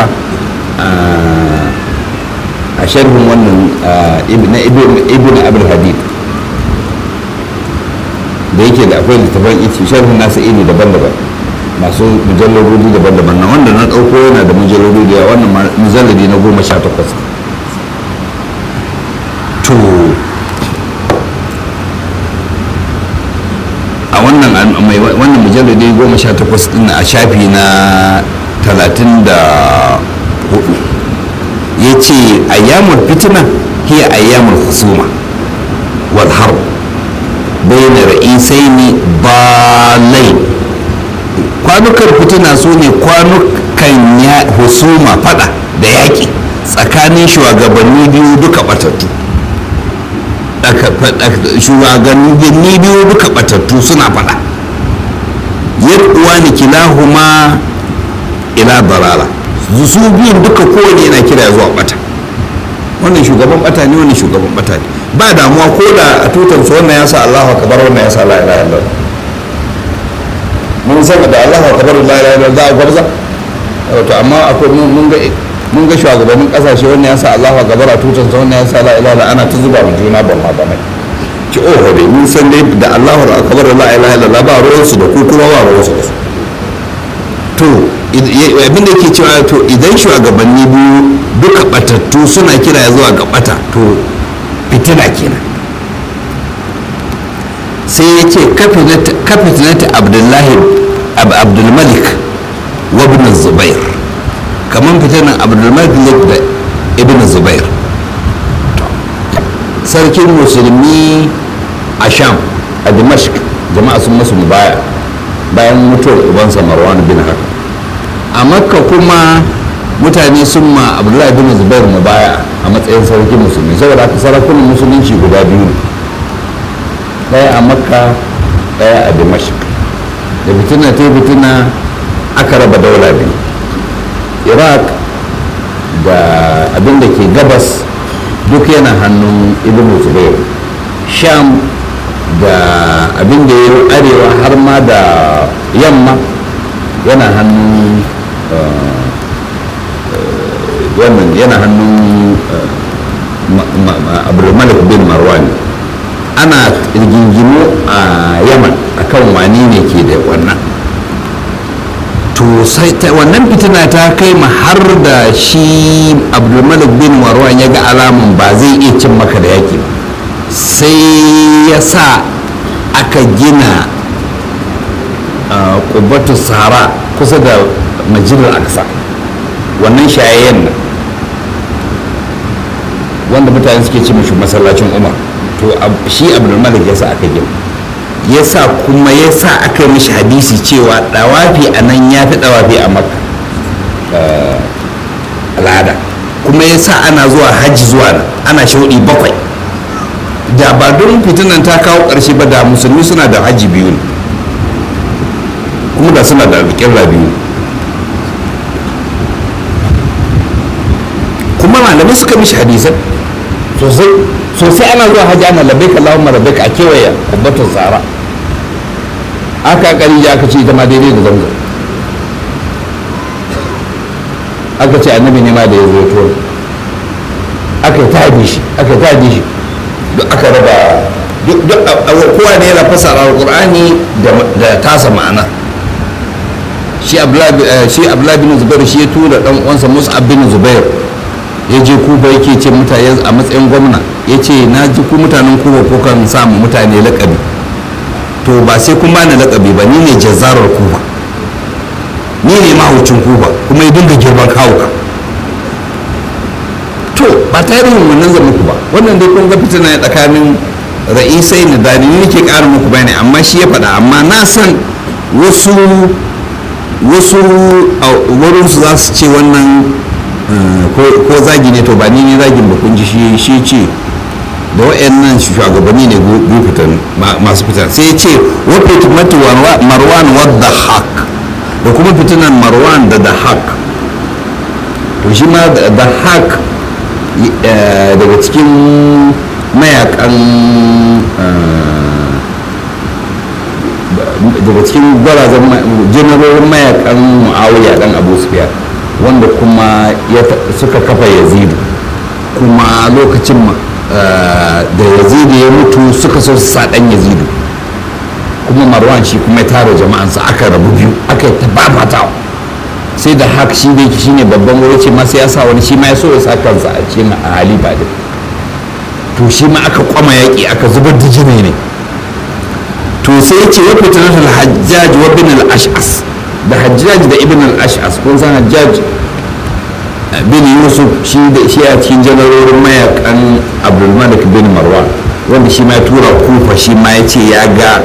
S1: a sharhin wannan na ibn abul hadid da yake da akwai littafan iti sharhin nasa iri daban-daban masu mujallarodi daban-daban na wanda na ɗauko yana da mujallarodi da wannan mujalladi na goma sha takwas to a wannan wannan mujalladi goma sha takwas din a shafi na talatin da hudu ya ce ayyamul fitina hiya ayyamul husuma wal harb bayna ra'isaini balai kwanukan fitina su ne kwanukan ya husuma fada da yaƙi tsakanin shugabanni biyu duka batattu shugabanni biyu duka batattu suna fada yadda ni kilahuma ila dalala su biyun duka kowane yana kira zuwa bata wannan shugaban bata ne wannan shugaban bata ne ba damuwa ko da a tutar su wannan ya sa Allahu akbar wannan ya sa la ilaha illallah mun san da Allahu akbar la ilaha illallah za a gwarza to amma akwai mun ga mun ga shugabannin kasashe wannan ya sa Allahu akbar a tutar su wannan ya sa la ilaha illallah ana ta zuba mu juna ban ma bane ki oho dai mun san dai da Allahu akbar la ilaha illallah ba ruwan su da ku kuma ba ruwan su da su to abin da yake cewa to idan shugabanni biyu duka batattu suna kira zuwa ga bata to fitina kenan sai ya ce kafitinata abdullahi abdulmalik wa ibn zubair kamar fitinan abdulmalik da ibn zubair sarkin musulmi a sham a dimashq jama'a sun masu mubaya bayan mutuwar ubansa marwan bin haka a makka kuma mutane sun ma abdullahi bin zubair mu baya a matsayin sarkin musulmi saboda haka sarakunan musulunci guda biyu ne ɗaya a makka ɗaya a dimashq da fitina ta fitina aka raba daula biyu iraq da abin da ke gabas duk yana hannun ibn zubair sham da abin da ya arewa har ma da yamma yana hannun wannan yana hannun abdulmalik bin marwan ana rigingimu a yaman akan wani ne ke da wannan to sai wannan fitina ta kai ma har da shi abdulmalik bin marwan ya ga alamun ba zai iya cin maka da yaki ba sai ya sa aka gina kubbatu sahara kusa da majalar aksa wannan shayayyen nan wanda mutane suke ce mashi masallacin umar to shi abdulmalik ya sa aka gina ya sa kuma ya sa aka yi mashi hadisi cewa dawafi a nan ya fi dawafi a makka al'ada kuma ya sa ana zuwa hajji zuwa nan ana shauɗi bakwai da ba don fitinan ta kawo ƙarshe ba da musulmi suna da hajji biyu ne kuma da suna da alƙirra biyu kuma malamai suka mishi hadisan sosai sosai ana zuwa hajji ana labbaik Allahumma labbaik a kewaye kubbatun tsara aka kari ya aka ce ita ma daidai da zamzam aka ce annabi ne ma da ya zo to aka ta haɗe shi aka ta haɗe shi duk aka raba duk kowa ne yana fasara alƙur'ani da tasa ma'ana shi abdullahi bin zubair shi ya tura dan uwansa mus'ab bin zubair ya je kuba yake ce mutane a matsayin gwamna ya ce na ji ku mutanen kuba ko kan samu mutane lakabi to ba sai kun bani lakabi ba ni ne jazzarar kuba ni ne mahaucin kuba kuma ya dinga girman kawuka to ba tarihin wannan zan muku ba wannan dai kun ga fitina ne tsakanin ra'isai da dani ni ke ƙara muku bayani amma shi ya faɗa amma na san wasu wasu wurinsu za su ce wannan ko zagi ne to ba ni ne zagin ba kun ji shi ce da wa'annan shugabanni ne biyu fitan masu fitan sai ya ce wa fitmatu marwan wadda haq da kuma fitinan marwan da da haq to shi ma da haq daga cikin mayakan daga cikin gwarazan janarorin mayakan mu'awiya dan abu sufyan wanda kuma suka kafa yazidu kuma lokacin da yazidu ya mutu suka so su saɗan yazidu kuma marwan shi kuma ya tara jama'ansa aka rabu biyu aka yi tababatawa sai da haka shi da yake shine babban wuri ce masu ya sa wani shi ma ya so ya sa kansa a cikin halifa din to shi ma aka kwama yaƙi aka zubar da jini ne to sai ce wa fitnatul hajjaj wa bin al-ash'as da hajjaj da ibn al-ash'as kun san hajjaj bin yusuf shi da shi a cikin janarorin mayakan abdulmalik bin marwan wanda shi ma ya tura kufa shi ma ya ce ya ga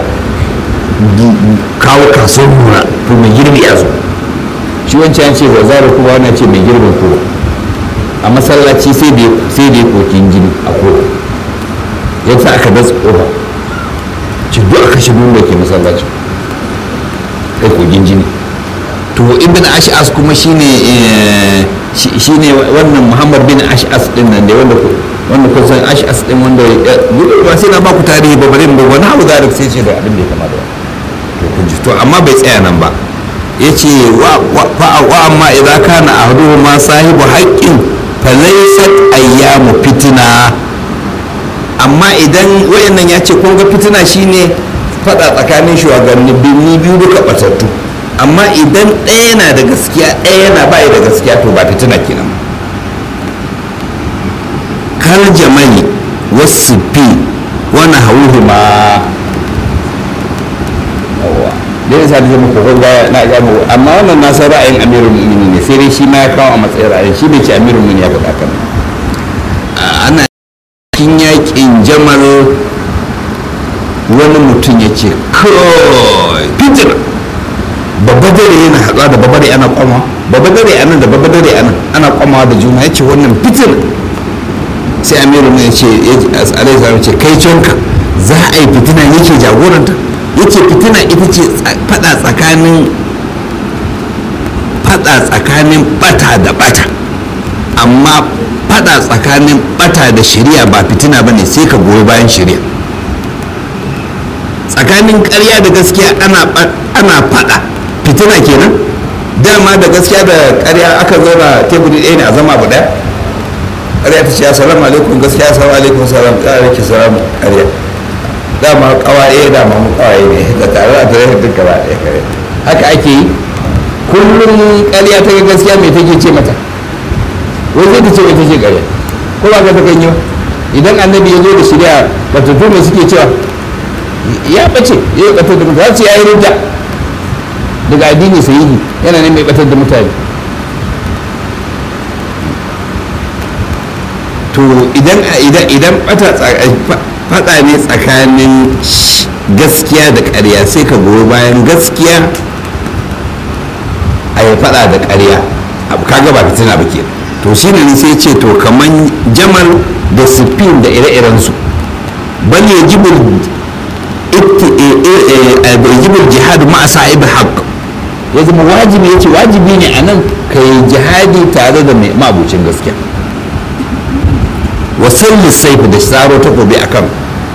S1: kawo kasuwar nuna to mai girbi ya zo shi wancan ce zazara kuma wani ce mai girbin kowa a masallaci sai da ya kokin jini a kowa ya sa aka datsa kofa ci duk aka shigo da ke masallacin kai kogin jini to ibn ash'as kuma shine shine wannan muhammad bin ash'as din nan da wanda wanda kun san ash'as din wanda ba sai na ba ku tarihi ba bari ba wani abu zarik sai ce da abin da ya kama da to kun ji to amma bai tsaya nan ba yace wa wa amma idan kana ahduhu ma sahibu haqqin falaysat ayyamu fitina amma idan wayannan ya ce kun ga fitina shine fada tsakanin shugabanni biyu duka batattu amma idan ɗaya na da gaskiya ɗaya na bayi da gaskiya to ba fitina kenan kal jamali wasu fi wani hauhu ma da yin sadi zama kokon gaya na gano amma wannan na san ra'ayin amirul mu'minin ne sai dai shi ma ya kawo a matsayin ra'ayin shi bai ce amirul mu'minin ya faɗa kan ana cikin yakin jamal wani mutum ya ce kawai fitina babba dare yana haɗuwa da babba dare ana kwama babba dare anan da babba dare anan ana kwamawa da juna ya ce wannan fitina sai amiru ne ya ce alaihi salam ce kai canka za a yi fitina ne ke jagoranta ya ce fitina ita ce fada tsakanin fada tsakanin bata da bata amma fada tsakanin bata da shari'a ba fitina ba ne sai ka goyi bayan shari'a tsakanin karya da gaskiya ana fada fitina kenan dama da gaskiya da karya aka zauna teburi ɗaya ne a zama abu ɗaya karya ta ce assalamu alaikum gaskiya assalamu alaikum salam ƙara ki salamu karya dama kawaye dama mu kawaye ne da tare a tare duk gaba ɗaya kare haka ake yi kullum karya ta gaskiya mai take ce mata wai zai ta ce mai take karya ko ba ka ta kan yi ba idan annabi ya zo da shirya batattu mai suke cewa ya bace ya yi batar da mutane ya yi rudda daga addini sahihi yana ne mai batar da mutane to idan idan idan bata fada ne tsakanin gaskiya da ƙarya sai ka goyi bayan gaskiya a yi fada da ƙarya kaga ba fitina ba ke to shi ne sai ce to kaman jamal da sifin da ire-irensu bal yajibul yajibul jihad ma'a sa'ib haqq ya zama wajibi ya ce wajibi ne a nan ka yi jihadi tare da mai mabucin gaskiya wasan lissaifi da tsaro takobi akan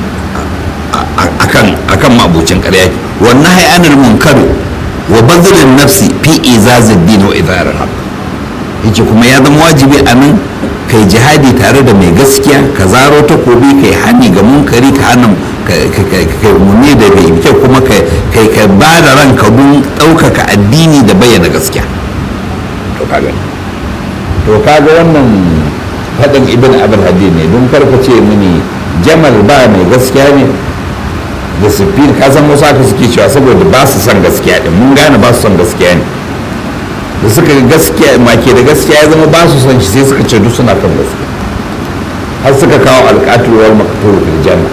S1: akan akan mabucin ƙarya wannan hayanar munkari wa bazilin nafsi fi izazid din wa idarar haq yace kuma ya zama wajibi a nan kai jihadi tare da mai gaskiya ka zaro takobi kai hani ga munkari ka hana kai muni da bai kyau kuma kai ka ba da ranka don ɗaukaka addini da bayyana gaskiya to kaga to kaga wannan faɗin ibn abul hadid ne don karka ce mini jamal ba mai gaskiya ne da sufin ka san wasu haka suke cewa saboda ba su son gaskiya din mun gane ba su son gaskiya ne da suka ga gaskiya make da gaskiya ya zama ba su son shi sai suka ce duk suna kan gaskiya har suka kawo alƙatuwar makaturu fil janna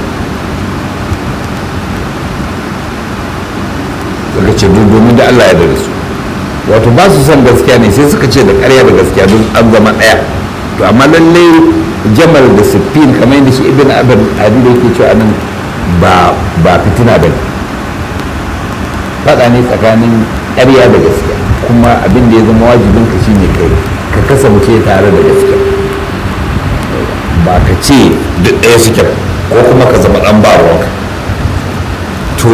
S1: suka ce duk domin da Allah ya da su wato ba su son gaskiya ne sai suka ce da ƙarya da gaskiya duk an zama ɗaya to amma lallai jamal da siffin kamar yadda shi ibn abin adi da yake cewa nan ba ba fitina ba ne faɗa ne tsakanin ƙarya da gaskiya kuma abin da ya zama wajibin ka shine kai ka kasance tare da gaskiya ba ka ce duk ɗaya suke ko kuma ka zama ɗan ba ruwanka to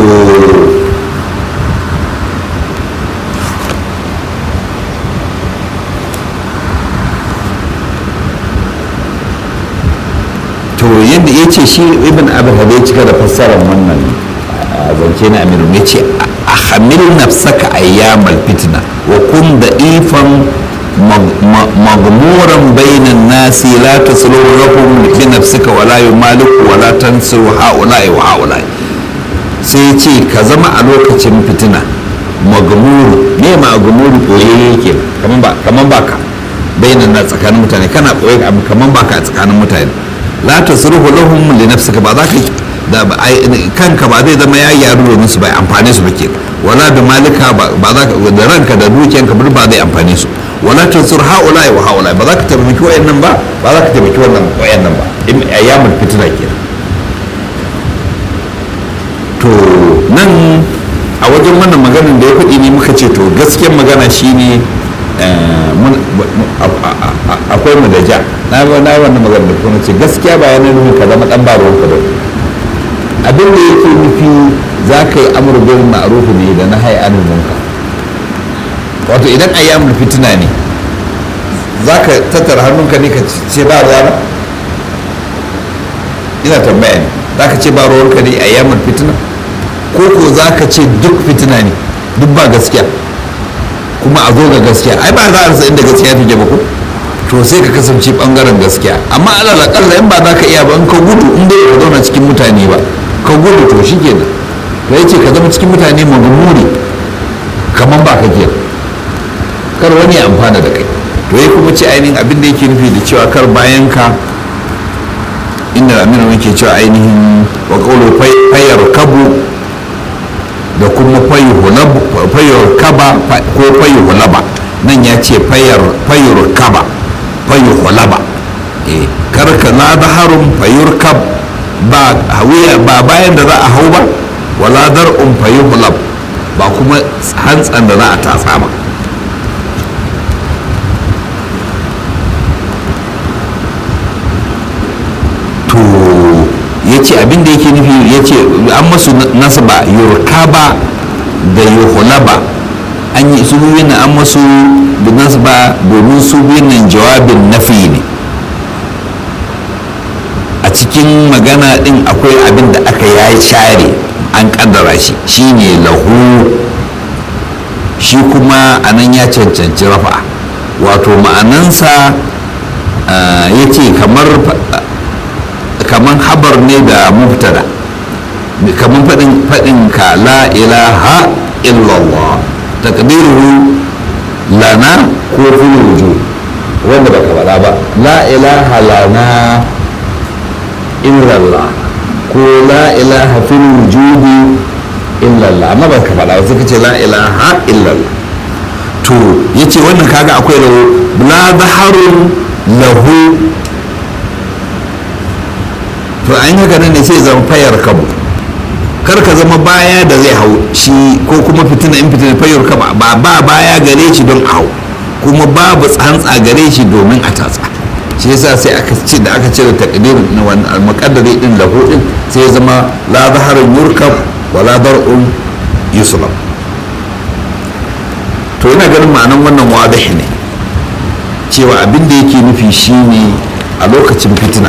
S1: to yadda ya ce shi ibn abin ya cika da fassarar wannan zance na amiru ya ce a hamil nafsaka ayyamal fitna wa kun da ifan magmuran bainan nasi la taslu lahum bi nafsika wala yumaliku wala tansu haula'i wa haula'i sai ce ka zama a lokacin fitina magmuru ne ma magmuru koyayye yake kaman ba kaman baka bainan na tsakanin mutane kana koyi abu kaman baka a tsakanin mutane la tasruhu lahum li nafsika ba za ka da kanka ba zai zama ya gyaru domin su bai amfane su bake wala bi malika ba za ka da ranka da dukiyanka ba ba zai amfane su wala tansur haula wa haula ba za ka taimaki wayannan ba ba za ka taimaki wannan wayannan ba in ayyamul fitna kenan to nan a wajen wannan maganin da ya faɗi ne muka ce to gaskiyar magana shine akwai mu da ja na na wannan magana da kuma ce gaskiya ba yana nufin ka zama dan baro ka ba abin da yake nufi za ka yi amur bil ma'ruf ne da na hay anil munkar wato idan ayyamul fitina ne za ka tattara hannunka ne ka ce ba rana ina tambaya ne za ka ce ba ruwanka ne ayyamul fitina ko ko za ka ce duk fitina ne duk ba gaskiya kuma a zo ga gaskiya ai ba za a rasa inda gaskiya take ba ko to sai ka kasance bangaren gaskiya amma alal akalla in ba za ka iya ba in ka gudu in dai ka zauna cikin mutane ba ka gudu to shi kenan to yace ka zama cikin mutane magumuri kaman ba ka ke kar wani ya amfana da kai to ya kuma ce ainihin abin da yake nufi da cewa kar bayan ka inda aminu yake cewa ainihin wa qawlu fayar kabu da kuma fayar kaba ko fayar hulaba nan ya ce fayar kaba fayar hulaba karka na zaharun fayar kab ba hawiya ba bayan da za a hau ba wala dar'un fayar hulab ba kuma hantsan da za a tatsa ba to ya ce abin da yake nufi ya ce an masu nasaba yurkaba da yuhulaba an yi su biyun nan an masu nasaba domin su biyun nan jawabin nafi ne a cikin magana din akwai abin da aka ya share an kaddara shi shine lahu shi kuma anan ya cancanci rafa wato ma'anansa ya ce kamar kaman habar ne da mubtada kaman faɗin faɗin ka la ilaha illallah takdiruhu lana ko fil wujud wanda baka faɗa ba la ilaha lana illallah ko la ilaha fil wujudi illallah amma baka faɗa ba suka ce la ilaha illallah to ya ce wannan kaga akwai lahu la zaharun lahu to an haka nan ne sai zama fayar kabu kar ka zama baya da zai hau shi ko kuma fitina in fitina fayar kabu ba ba baya gare shi don a hau kuma babu tsantsa gare shi domin a tatsa shi yasa sai aka ce da aka cire takdirin na wannan muqaddari din lahu din sai ya zama la zaharun yurkab wala dar'un yuslab to ina ganin ma'anan wannan wadahi ne cewa abin da yake nufi shine a lokacin fitina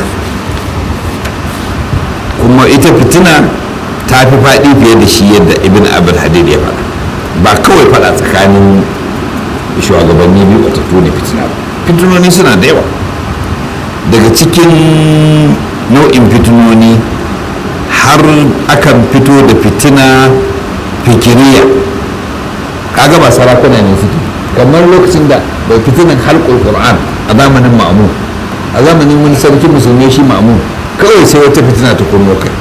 S1: kuma ita fitina ta fi faɗi fiye da shi yadda ibn abul hadid ya faɗa ba kawai faɗa tsakanin shugabanni biyu batattu ne fitina ba fitinoni suna da yawa daga cikin nau'in fitinoni har akan fito da fitina fikiriya kaga ba sarakuna ne suke kamar lokacin da bai fitinan halkul qur'an a zamanin ma'amun a zamanin wani sarki musulmi shi ma'amun kawai sai wata fitina ta kunno kai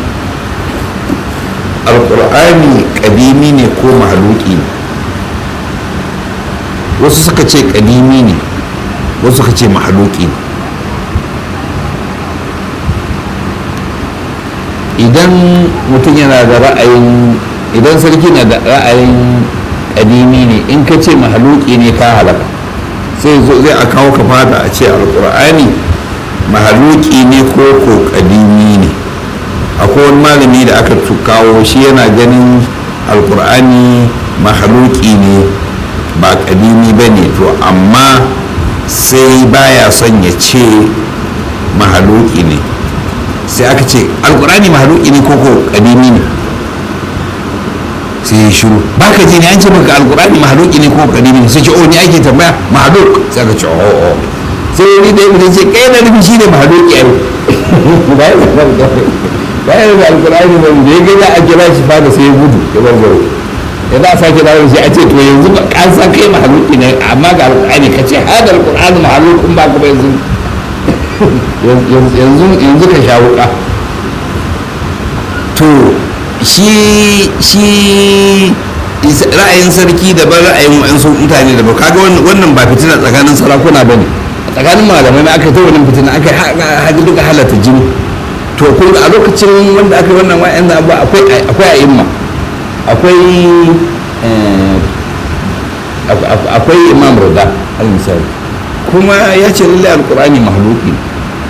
S1: alqur'ani kadimi ne ko mahaluki ne wasu suka ce kadimi ne wasu suka ce mahaluki ne idan mutum yana da ra'ayin idan sarki na da ra'ayin kadimi ne in ka ce mahaluki ne ka halaka sai zo zai a kawo ka fata a ce alkur'ani mahaluki ne ko ko kadimi ne akwai wani malami da aka kawo shi yana ganin alkur'ani mahaluki ne ba kadimi ba ne to amma sai baya son ya ce mahaluki ne sai aka ce alkur'ani mahaluki ne ko ko kadimi ne sai ya shiru ba ka ji ne an ce maka alkur'ani mahaluki ne ko kadimi ne sai ce o ni ake tambaya mahaluk sai aka ce o o sai wani da ya ce kai na nufi shi ne mahaluki ai ba ya zama da ba ya da alkur'ani ba da ya ga za a kira shi fada sai ya gudu ya bar garo ya za a sake dawo shi a ce to yanzu ba ka san kai mahaluki ne amma ga alkur'ani ka ce hada alkur'ani mahalukun ba ka ba yanzu yanzu yanzu ka sha wuka to shi shi ra'ayin sarki daban ra'ayin wa'ansu mutane daban kaga wannan ba fitina tsakanin sarakuna ba ne tsakanin malamai aka ta wannan fitina aka haɗu duka halatta jini to kun a lokacin wanda aka yi wannan wa'yan abu akwai akwai a'imma akwai akwai imam rada al misali kuma ya ce lallai alkur'ani mahaluki ne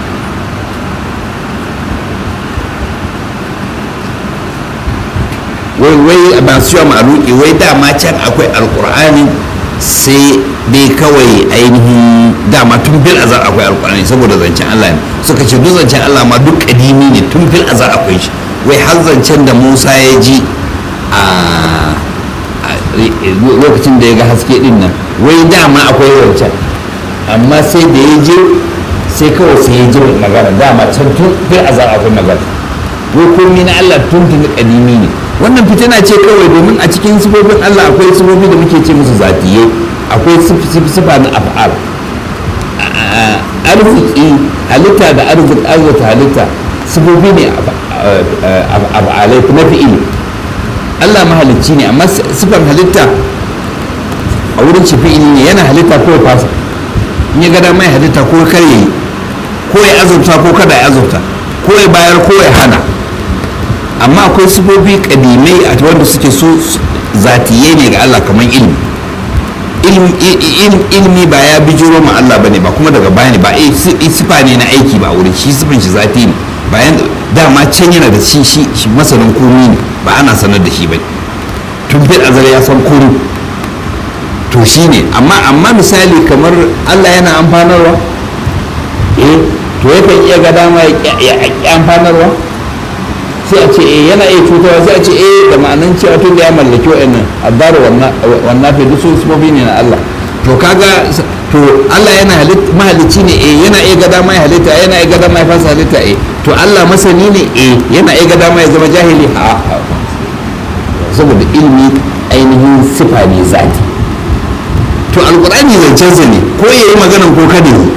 S1: wai wai ba su yawa mahaluki wai dama can akwai alkur'ani sai dai kawai ainihin dama tun fil azar akwai alkur'ani saboda zancen Allah ne suka ce duk zancen Allah ma duk kadimi ne tun fil azar akwai shi wai har zancen da Musa ya ji a lokacin da ya ga haske din nan wai dama akwai zancen amma sai da ya je sai kawai sai ya ji magana dama can tun fil azar akwai magana wai komai na Allah tun tun kadimi ne wannan fitina ce kawai domin a cikin sifofin Allah akwai sifofi da muke ce musu zatiye akwai sifa na af'al arziki halitta da arziki arziki halitta sifofi ne af'alai na fi'ili Allah mahalicci ne amma sifar halitta a wurin shi fi'ili ne yana halitta ko ya fasa in ya gada mai halitta ko kar yi ko ya azurta ko kada ya azurta ko ya bayar ko ya hana amma akwai sifofi kadimai a wanda suke so zatiye ne ga Allah kamar ilmi ilmi ba ya bijiro ma Allah bane ba kuma daga baya ne ba sifa ne na aiki ba wurin shi sifan shi zati ne bayan dama can yana da shi shi masanin komi ne ba ana sanar da shi ba tun fil azar ya san komi to shi ne amma amma misali kamar Allah yana amfanarwa eh to yakan iya ga dama ya amfanarwa sai a ce eh yana iya cutarwa sai a ce eh da ma'anan cewa tun da ya mallaki wa'annan addaru wannan fi duk sun sufofi ne na Allah to kaga to Allah yana mahalicci ne eh yana iya ga dama ya halitta yana iya ga dama ya fasa halitta eh to Allah masani ne eh yana iya ga dama ya zama jahili a saboda ilmi ainihin sifa ne zati to alkur'ani zancensa ne ko ya yi maganan ko kada yi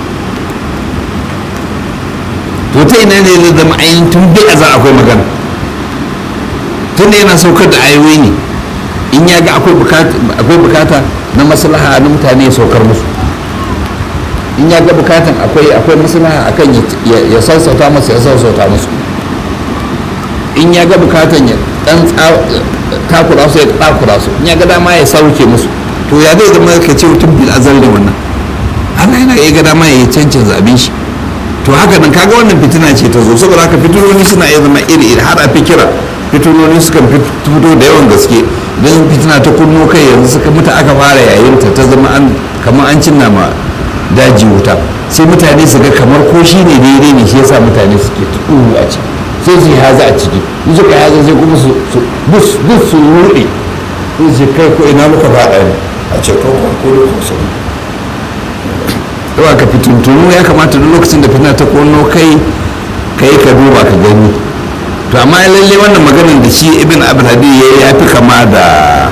S1: to ta ina ne zai zama ainihin tun bai a za akwai magana tun da yana saukar da ayoyi ne in ya ga akwai bukata na maslaha na mutane ya saukar musu in ya ga bukatan akwai akwai maslaha akan ya sassauta musu ya sassauta musu in ya ga bukatan ya dan takura su ya takura su in ya ga dama ya sauke musu to ya zai zama ka ce mutum bil azal da wannan Allah yana iya ga dama ya cancin zabin shi to haka nan kaga wannan fitina ce ta zo saboda haka fitinoni suna iya zama iri iri har a fikira fitinoni sukan fito da yawan gaske don fitina ta kunno kai yanzu suka mutu aka fara yayin ta ta zama an kamar an cinna ma daji wuta sai mutane su ga kamar ko shi ne daidai ne shi yasa mutane suke tuɗu a ciki sai su yi haza a ciki in suka yi haza sai kuma su bus bus su ruɗe sai su kai ko ina muka faɗa ne a ce ko ko ko ko sai yawa ka fitintunu ya kamata duk lokacin da fitina ta kunno kai kai ka duba ka gani to amma lalle wannan maganar da shi ibn abdulhadi ya ya fi kama da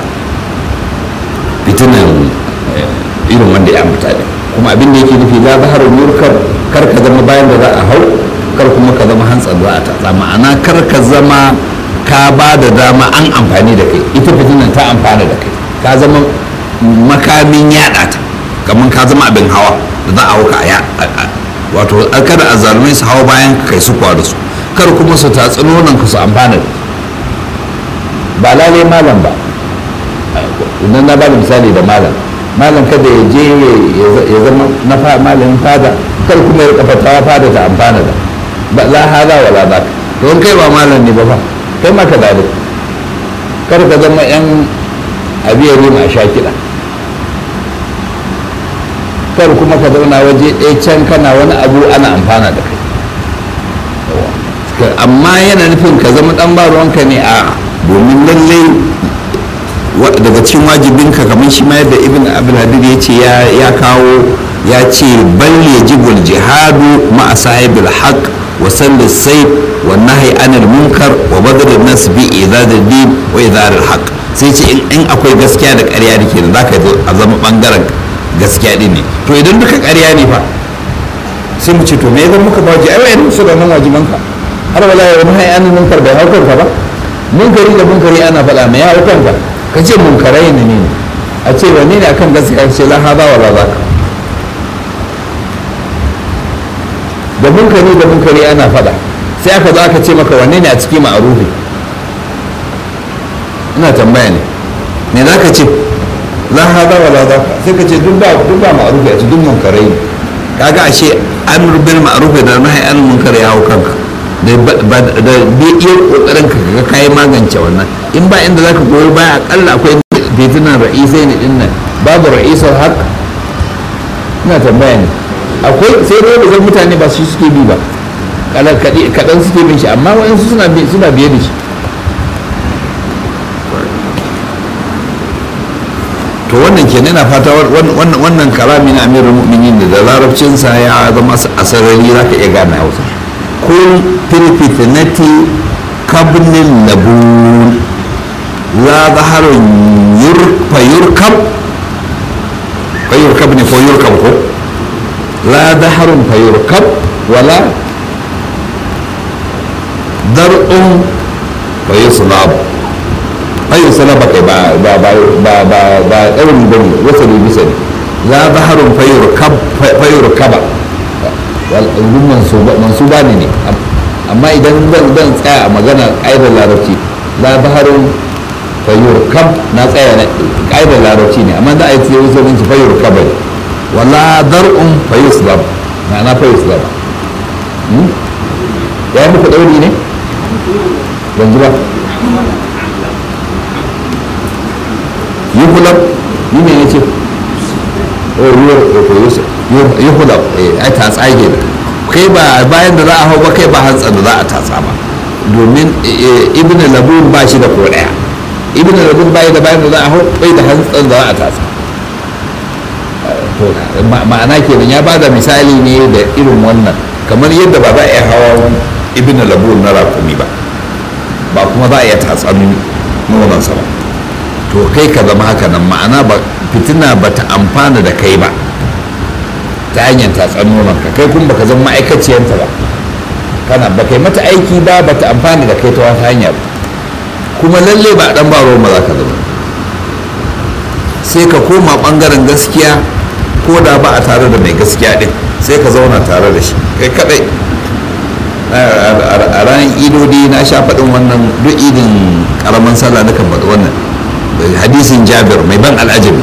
S1: fitinan irin wanda ya ambata ne kuma abin da yake nufi la zaharul murkar kar ka zama bayan da za a hau kar kuma ka zama hantsan za a tatsa ma'ana kar ka zama ka ba da dama an amfani da kai ita fitinan ta amfana da kai ka zama makamin yada ta kamar ka zama abin hawa da za a hau ka wato kada a zalumai su hawa bayan kai su kwa da su kar kuma su tatsi nonon ka su amfana da ba lalai malam ba idan na bada misali da malam malam kada ya je ya zama na malamin fada kar kuma ya kafa tawa fada ta amfana da ba la hada wala ba don kai ba malam ne ba fa kai ma ka dade kar ka zama yan abiyari ma sha kiɗa kar kuma ka zauna waje ɗaya can kana wani abu ana amfana da kai amma yana nufin ka zama dan ba ruwanka ne a domin lallai daga cikin wajibinka kamar shi ma yadda ibn abdulhadir ya ce ya kawo ya ce bal yajibul jihadu ma sahibil haqq wa sallis sayf wa nahi anil munkar wa badr nas bi idad din wa idar al haqq sai ce in akwai gaskiya da ƙarya da ke da zaka a zama bangaren gaskiya din ne to idan duka ƙarya ne fa sai mu ce to me zan muka baji ai wayan su da nan wajibanka har wala ya wani hayanin munkar bai haukar ka ba munkari da munkari ana faɗa mai ya haukar ka ka ce munkarai ne ne a ce wanne ne akan gaskiya ce la hada wala zaka da munkari da munkari ana faɗa sai aka zo aka ce maka wanne ne a ciki ma'arufi ina tambaya ne me za ka ce la hada wala zaka sai ka ce duk ba duk ba ma'arufi a ce duk munkarai ne kaga ashe amr bil ma'ruf da nahi an munkar ya hau kanka da da bi iya kokarin ka ga kai magance wannan in ba inda zaka goyi baya akalla akwai fitinan ra'isai ne din nan babu ra'isar haq ina tambaya ne akwai sai dai da mutane ba su suke bi ba kaɗan suke bin shi amma wayansu suna suna biye da shi to wannan kenan na fata wannan kalami na amirul mu'minin da larabcinsa ya zama asarari za ka iya gane hausa kun fil fitnati kabnin labun la zaharun yurfa yurkab ko yurkab ne ko yurkab ko la zaharun fa yurkab wala dar'un fa yuslab ayin salaba kai ba ba ba ba ba ba ɗaurin ba ne wasu ne bisa ne la zaharun fayur kaba wal'adun mansuba ne ne amma idan zan zan tsaya a magana ƙa'idar larabci la zaharun fayur kab na tsaya na ƙa'idar larabci ne amma da a yi tsaye wasu ne fayur kaba ne wala dar'un fayur slab ma'ana fayur slab ya yi muku ɗauri ne yanzu ba yuhulab ni ne yace oh ruwar kokoyosa yuhulab ai ta tsage da kai ba bayan da za a hau ba kai ba hantsa da za a tatsa ba domin ibn labun ba shi da ko daya ibn labun bai da bayan da za a hau bai da hantsan da za a tatsa ma'ana kenan ya bada misali ne da irin wannan kamar yadda ba za a iya hawa ibn labun na rakumi ba ba kuma za a iya tatsan nonansa ba to kai ka zama haka nan ma'ana ba fitina ba ta amfana da kai ba ta hanyar tatsan ka kai kuma baka zama ma'aikaciyanta ba kana ba kai mata aiki ba ba ta amfana da kai ta wata hanya ba kuma lalle ba dan ba ruwan ba za ka zama sai ka koma bangaren gaskiya ko da ba a tare da mai gaskiya din sai ka zauna tare da shi kai kadai a ranar idodi na sha faɗin wannan duk idin karamin sallah na kan faɗi wannan hadisin jabir mai ban al'ajabi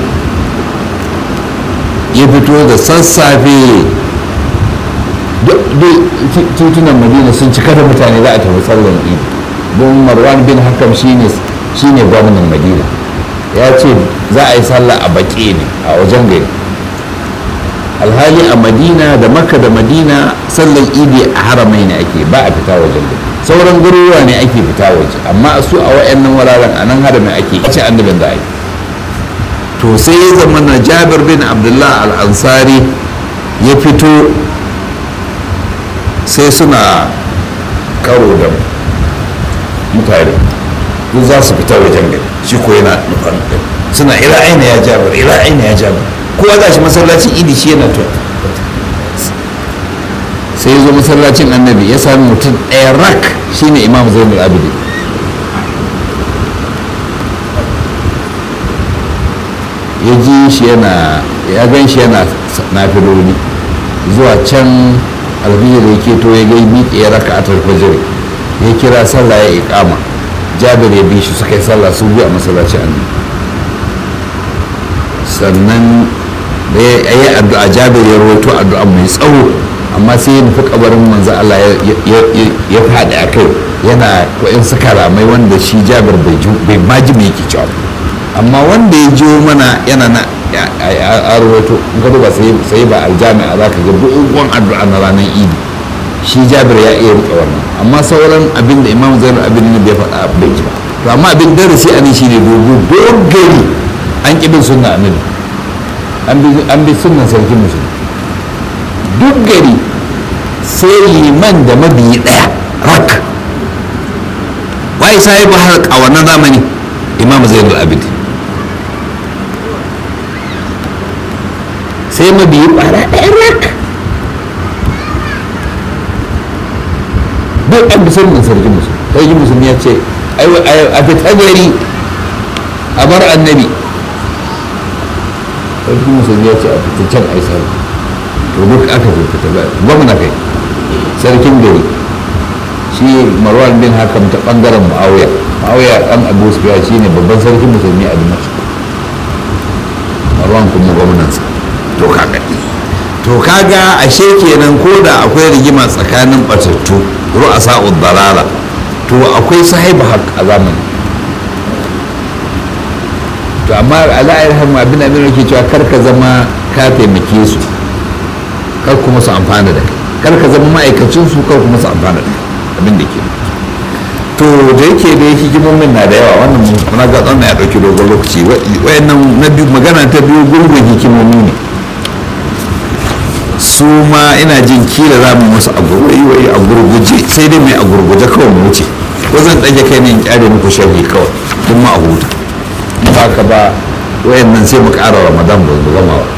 S1: ya fito da sassafe duk titunan madina sun cika da mutane za a tafi sallan idi don marwan bin hakam shine gwamnan madina ya ce za a yi sallah a baƙi ne a wajen gari alhali a madina da makka da madina sallan idi a haramai ne ake ba a fita wajen gari sauran garuruwa ne ake fita waje amma su a wa'annan wuraren a nan haramin ake ce annabin da ake to sai ya zama na jabir bin abdullah al-ansari ya fito sai suna karo da mutane duk za su fita wajen gari shi ko yana nufan suna ila aina ya jabir ila aina ya jabir kowa za shi masallacin idi shi yana tuwa sai ya zo masallacin annabi ya sami mutum ɗaya rak shine imam zainul abidi ya ji shi yana ya gan shi yana nafiloli zuwa can alfijir ya keto ya gai miƙe ya raka a tarfajir ya kira sallah ya iƙama jabir ya bi shi suka yi sallah su biyu a masallacin annabi sannan da ya yi addu'a jabir ya rawaito addu'a mai tsawo amma sai ya nufi kabarin manzo Allah ya faɗi a kai yana koyin suka ramai wanda shi jabir bai ma ji me yake cewa amma wanda ya jiwo mana yana na a rawaito in ka duba sai ba aljami'a za ka ga dogon addu'a na ranar idi shi jabir ya iya rike wannan amma sauran abin da imam zainul abin ne bai faɗa bai ji ba to amma abin darasi a nan shine dogo dogari an ƙi bin sunna annabi an bi sunnan sarkin musulmi duk gari sai liman da mabiyi ɗaya rak wai sai ba har a wannan zamani imam zainul abid sai mabiyi ɓara ɗaya rak duk an bi sunnan sarkin musulmi sarkin musulmi ya ce a fita gari a bar annabi sarkin musulmi ya ce a fita can a yi sarki to duk aka fita ba gwamna kai sarkin gari shi marwan bin hakam ta bangaren ma'auya ma'auya dan abu sufiya shi ne babban sarkin musulmi a dimashq marwan kuma gwamnansa to kaga to kaga ashe kenan ko da akwai rigima tsakanin batattu ru'asa dalala to akwai sahibu haq a zamani to amma ala'ayar hamma abin da ke cewa kar ka zama ka taimake su kar kuma su amfana da kai kar ka zama ma'aikacin su kar kuma su amfana da kai abin da ke to da yake da hikimomin na da yawa wannan muna ga tsana ya dauki dogon lokaci wayannan na biyu magana ta biyu gungun hikimomi ne su ma ina jin kila za mu musu a gurguje sai dai mai a gurguje kawai mu wuce ko zan ɗage kai ne in kyare muku sharhi kawai duk ma a huta ba ka ba wayannan sai mu ƙara ramadan ba mu gama ba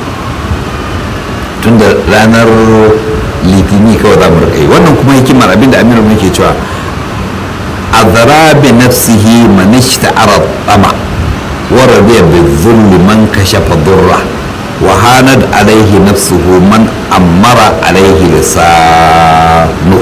S1: tunda ranar litini kawai za mu rika yi wannan kuma hikimar abinda aminu muke cewa azara bi nafsihi man ishta'ara tama wa radiya bi dhulli man kashafa durra wa hanad alayhi nafsuhu man ammara alayhi lisanu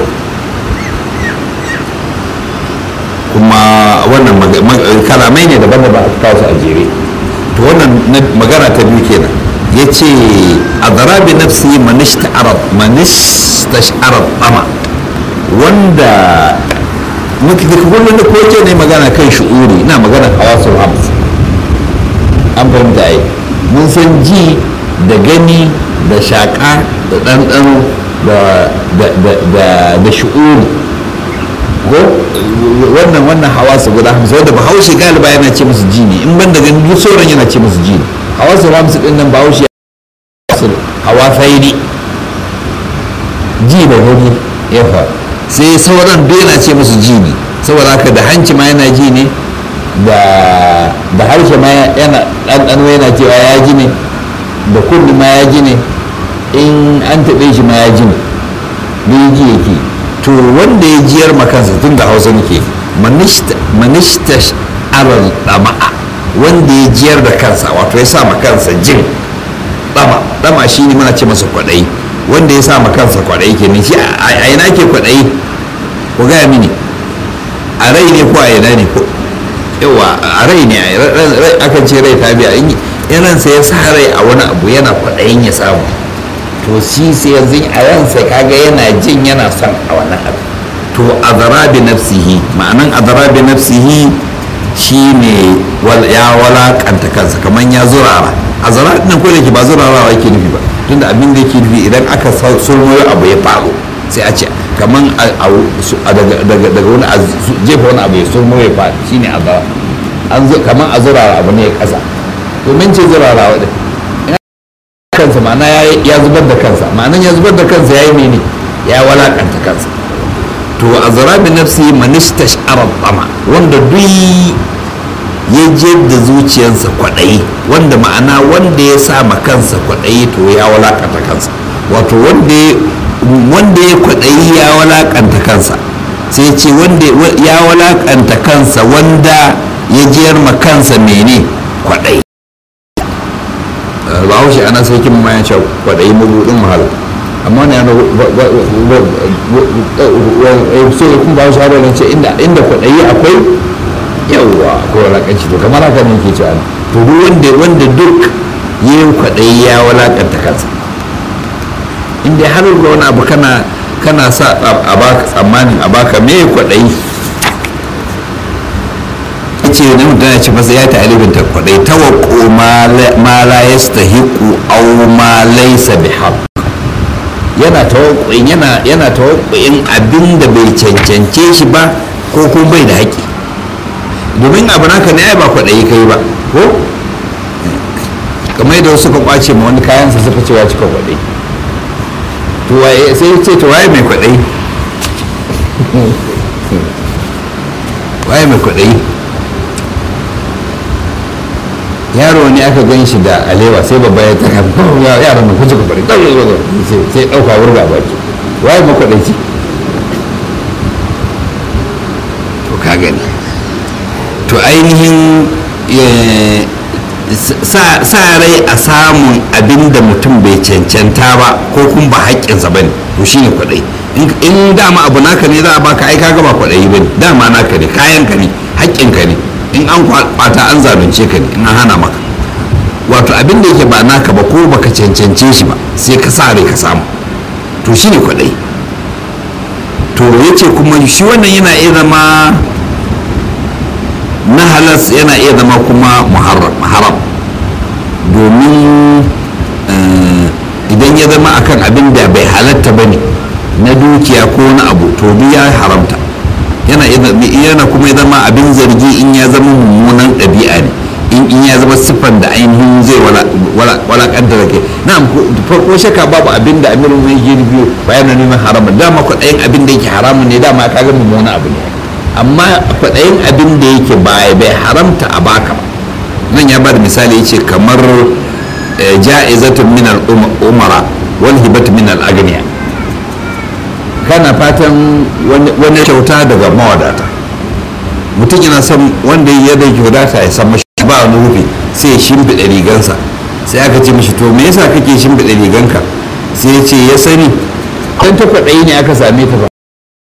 S1: kuma wannan kalamai ne daban da ba a kawo su a jere to wannan magana ta biyu kenan ya ce a zarabi nafsi manistash'arar tsama wanda muke da kullum da koke ne magana kan shi'uri na magana hawasul hams an fahimta yi mun san ji da gani da shaƙa da ɗanɗano da shi'uri ko wannan wannan hawasu guda hamsin wanda bahaushe galiba yana ce musu ji ne in ban da gani duk sauran yana ce musu ji ne hawasu hamsin ɗin nan bahaushe hawa faini ji da gani ya faru sai sauran duk yana ce musu ji ne saboda haka da hanci ma yana ji ne da harshe ma yana ɗanɗano yana cewa ya ji ne da kulli ma ya ji ne in an taɓe shi ma ya ji ne bai ji yake to wanda ya jiyar makansa tun da hausa muke manishta aral ɗama'a wanda ya jiyar da kansa wato ya sa ma kansa jin dama dama shi ne muna ce masa kwaɗayi wanda ya sa ma kansa kwaɗayi ke shi a ina ke kwaɗayi ku gaya mini a rai ne ko a ina ne ko yawa a rai ne akan ce rai ta biya in ransa ya sa rai a wani abu yana kwaɗayin ya samu to shi sai yanzu a ransa kaga yana jin yana son a wannan abu to azara bi nafsihi ma'anan azara bi nafsihi shine ya walakanta kansa kamar ya zurara azara nan ko da ke ba zurarawa yake nufi ba tunda abin da yake nufi idan aka sulmoyo abu ya faru sai a ce kamar daga wani jefa wani abu ya sulmo ya faru shine azara kamar a zurara abu ne ya kasa domin ce zurarawa din kansa ma'ana ya zubar da kansa ma'anan ya zubar da kansa ya yi mene ya walakanta kansa to a zarabi nafsi manista sha'arar tsama wanda duk ya je da zuciyarsa kwaɗayi wanda ma'ana wanda ya sa ma kansa kwaɗayi to ya walakanta kansa wato wanda ya kwaɗayi ya walakanta kansa sai ce wanda ya walakanta kansa wanda ya jiyar ma kansa mene kwaɗayi ba haushe ana sai kin ma ya ce kwaɗayi mabuɗin wahala amma ne yana so kun ba shi haɗa ce inda kwaɗayi akwai yawwa akwai walakanci to kamar haka ne ke cewa to duk wanda wanda duk yin kwaɗayi ya walakanta kansa inda har da wani abu kana kana sa a baka tsammanin a baka me kwaɗayi ce ne mutum ya ce masa ya ta alibin ta kwaɗayi tawakko ma la yastahiqu aw ma laysa bihaq yana tawakkuin yana yana tawakkuin abin da bai cancance shi ba ko kuma bai da haƙƙi domin abu naka ne ai ba kwaɗayi kai ba ko kamar yadda suka kwace ma wani kayansa suka ce ya cika kwaɗayi to waye sai ya ce to waye mai kwaɗayi waye mai kwaɗayi yaro ne aka gan shi da alewa sai babba ya ta yaran mai kuce kwaɗayi sai ɗauka wurga baki waye mai kwaɗayi to ka gani to ainihin sa rai a samun abin da mutum bai cancanta ba ko kuma ba haƙƙinsa ba ne to shine kwaɗayi in dama abu naka ne za a baka ai kaga ba kwaɗayi ba ne dama naka ne kayanka ne haƙƙinka ne in an kwata an zalunce ka ne in an hana maka wato abin da yake ba naka ba ko baka cancance shi ba sai ka sa rai ka samu to shine kwaɗayi to yace kuma shi wannan yana iya zama na halas yana iya zama kuma haram domin idan ya zama akan abin da bai halatta ba ne na dukiya ko na abu to duk ya haramta yana kuma ya zama abin zargi in ya zama mummunan ɗabi'a ne in ya zama siffan da ainihin zai walakanta da ke na farko shaka babu abin da amirin mai girbi bayan neman haramun dama kwaɗayin abin da yake haramun ne dama ka ga mummunan abu ne amma kwaɗayin abin da yake bai haramta a baka ba nan ya bada misali yace kamar ja'izatun min al-umara wal hibatu min al-aghniya kana fatan wani kyauta daga mawadata mutum yana son wanda ya da kyauta ya san mashi ba wani rufe sai ya shimfiɗa rigansa sai aka ce mishi to me yasa kake shimfiɗa riganka sai ya ce ya sani dan ta kwaɗayi ne aka same ta ba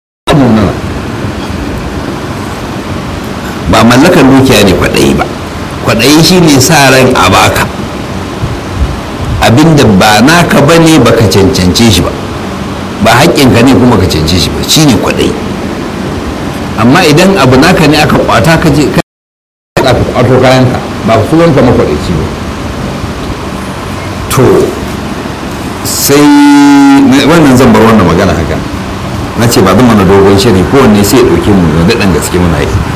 S1: ba mallakar dukiya ne kwaɗayi ba kwaɗayi shi ne sa ran a baka abinda ba naka ba ne baka cancance shi ba ba haƙƙinka ne kuma ka cancance shi ba shi ne kwaɗayi amma idan abu naka ne aka kwata ka je ka kwato kayanka ba su wanka makwaɗaici ba to sai wannan zan bar wannan magana haka na ce ba zan mana dogon shiri kowanne sai ya ɗauke mu da daɗin gaske muna yi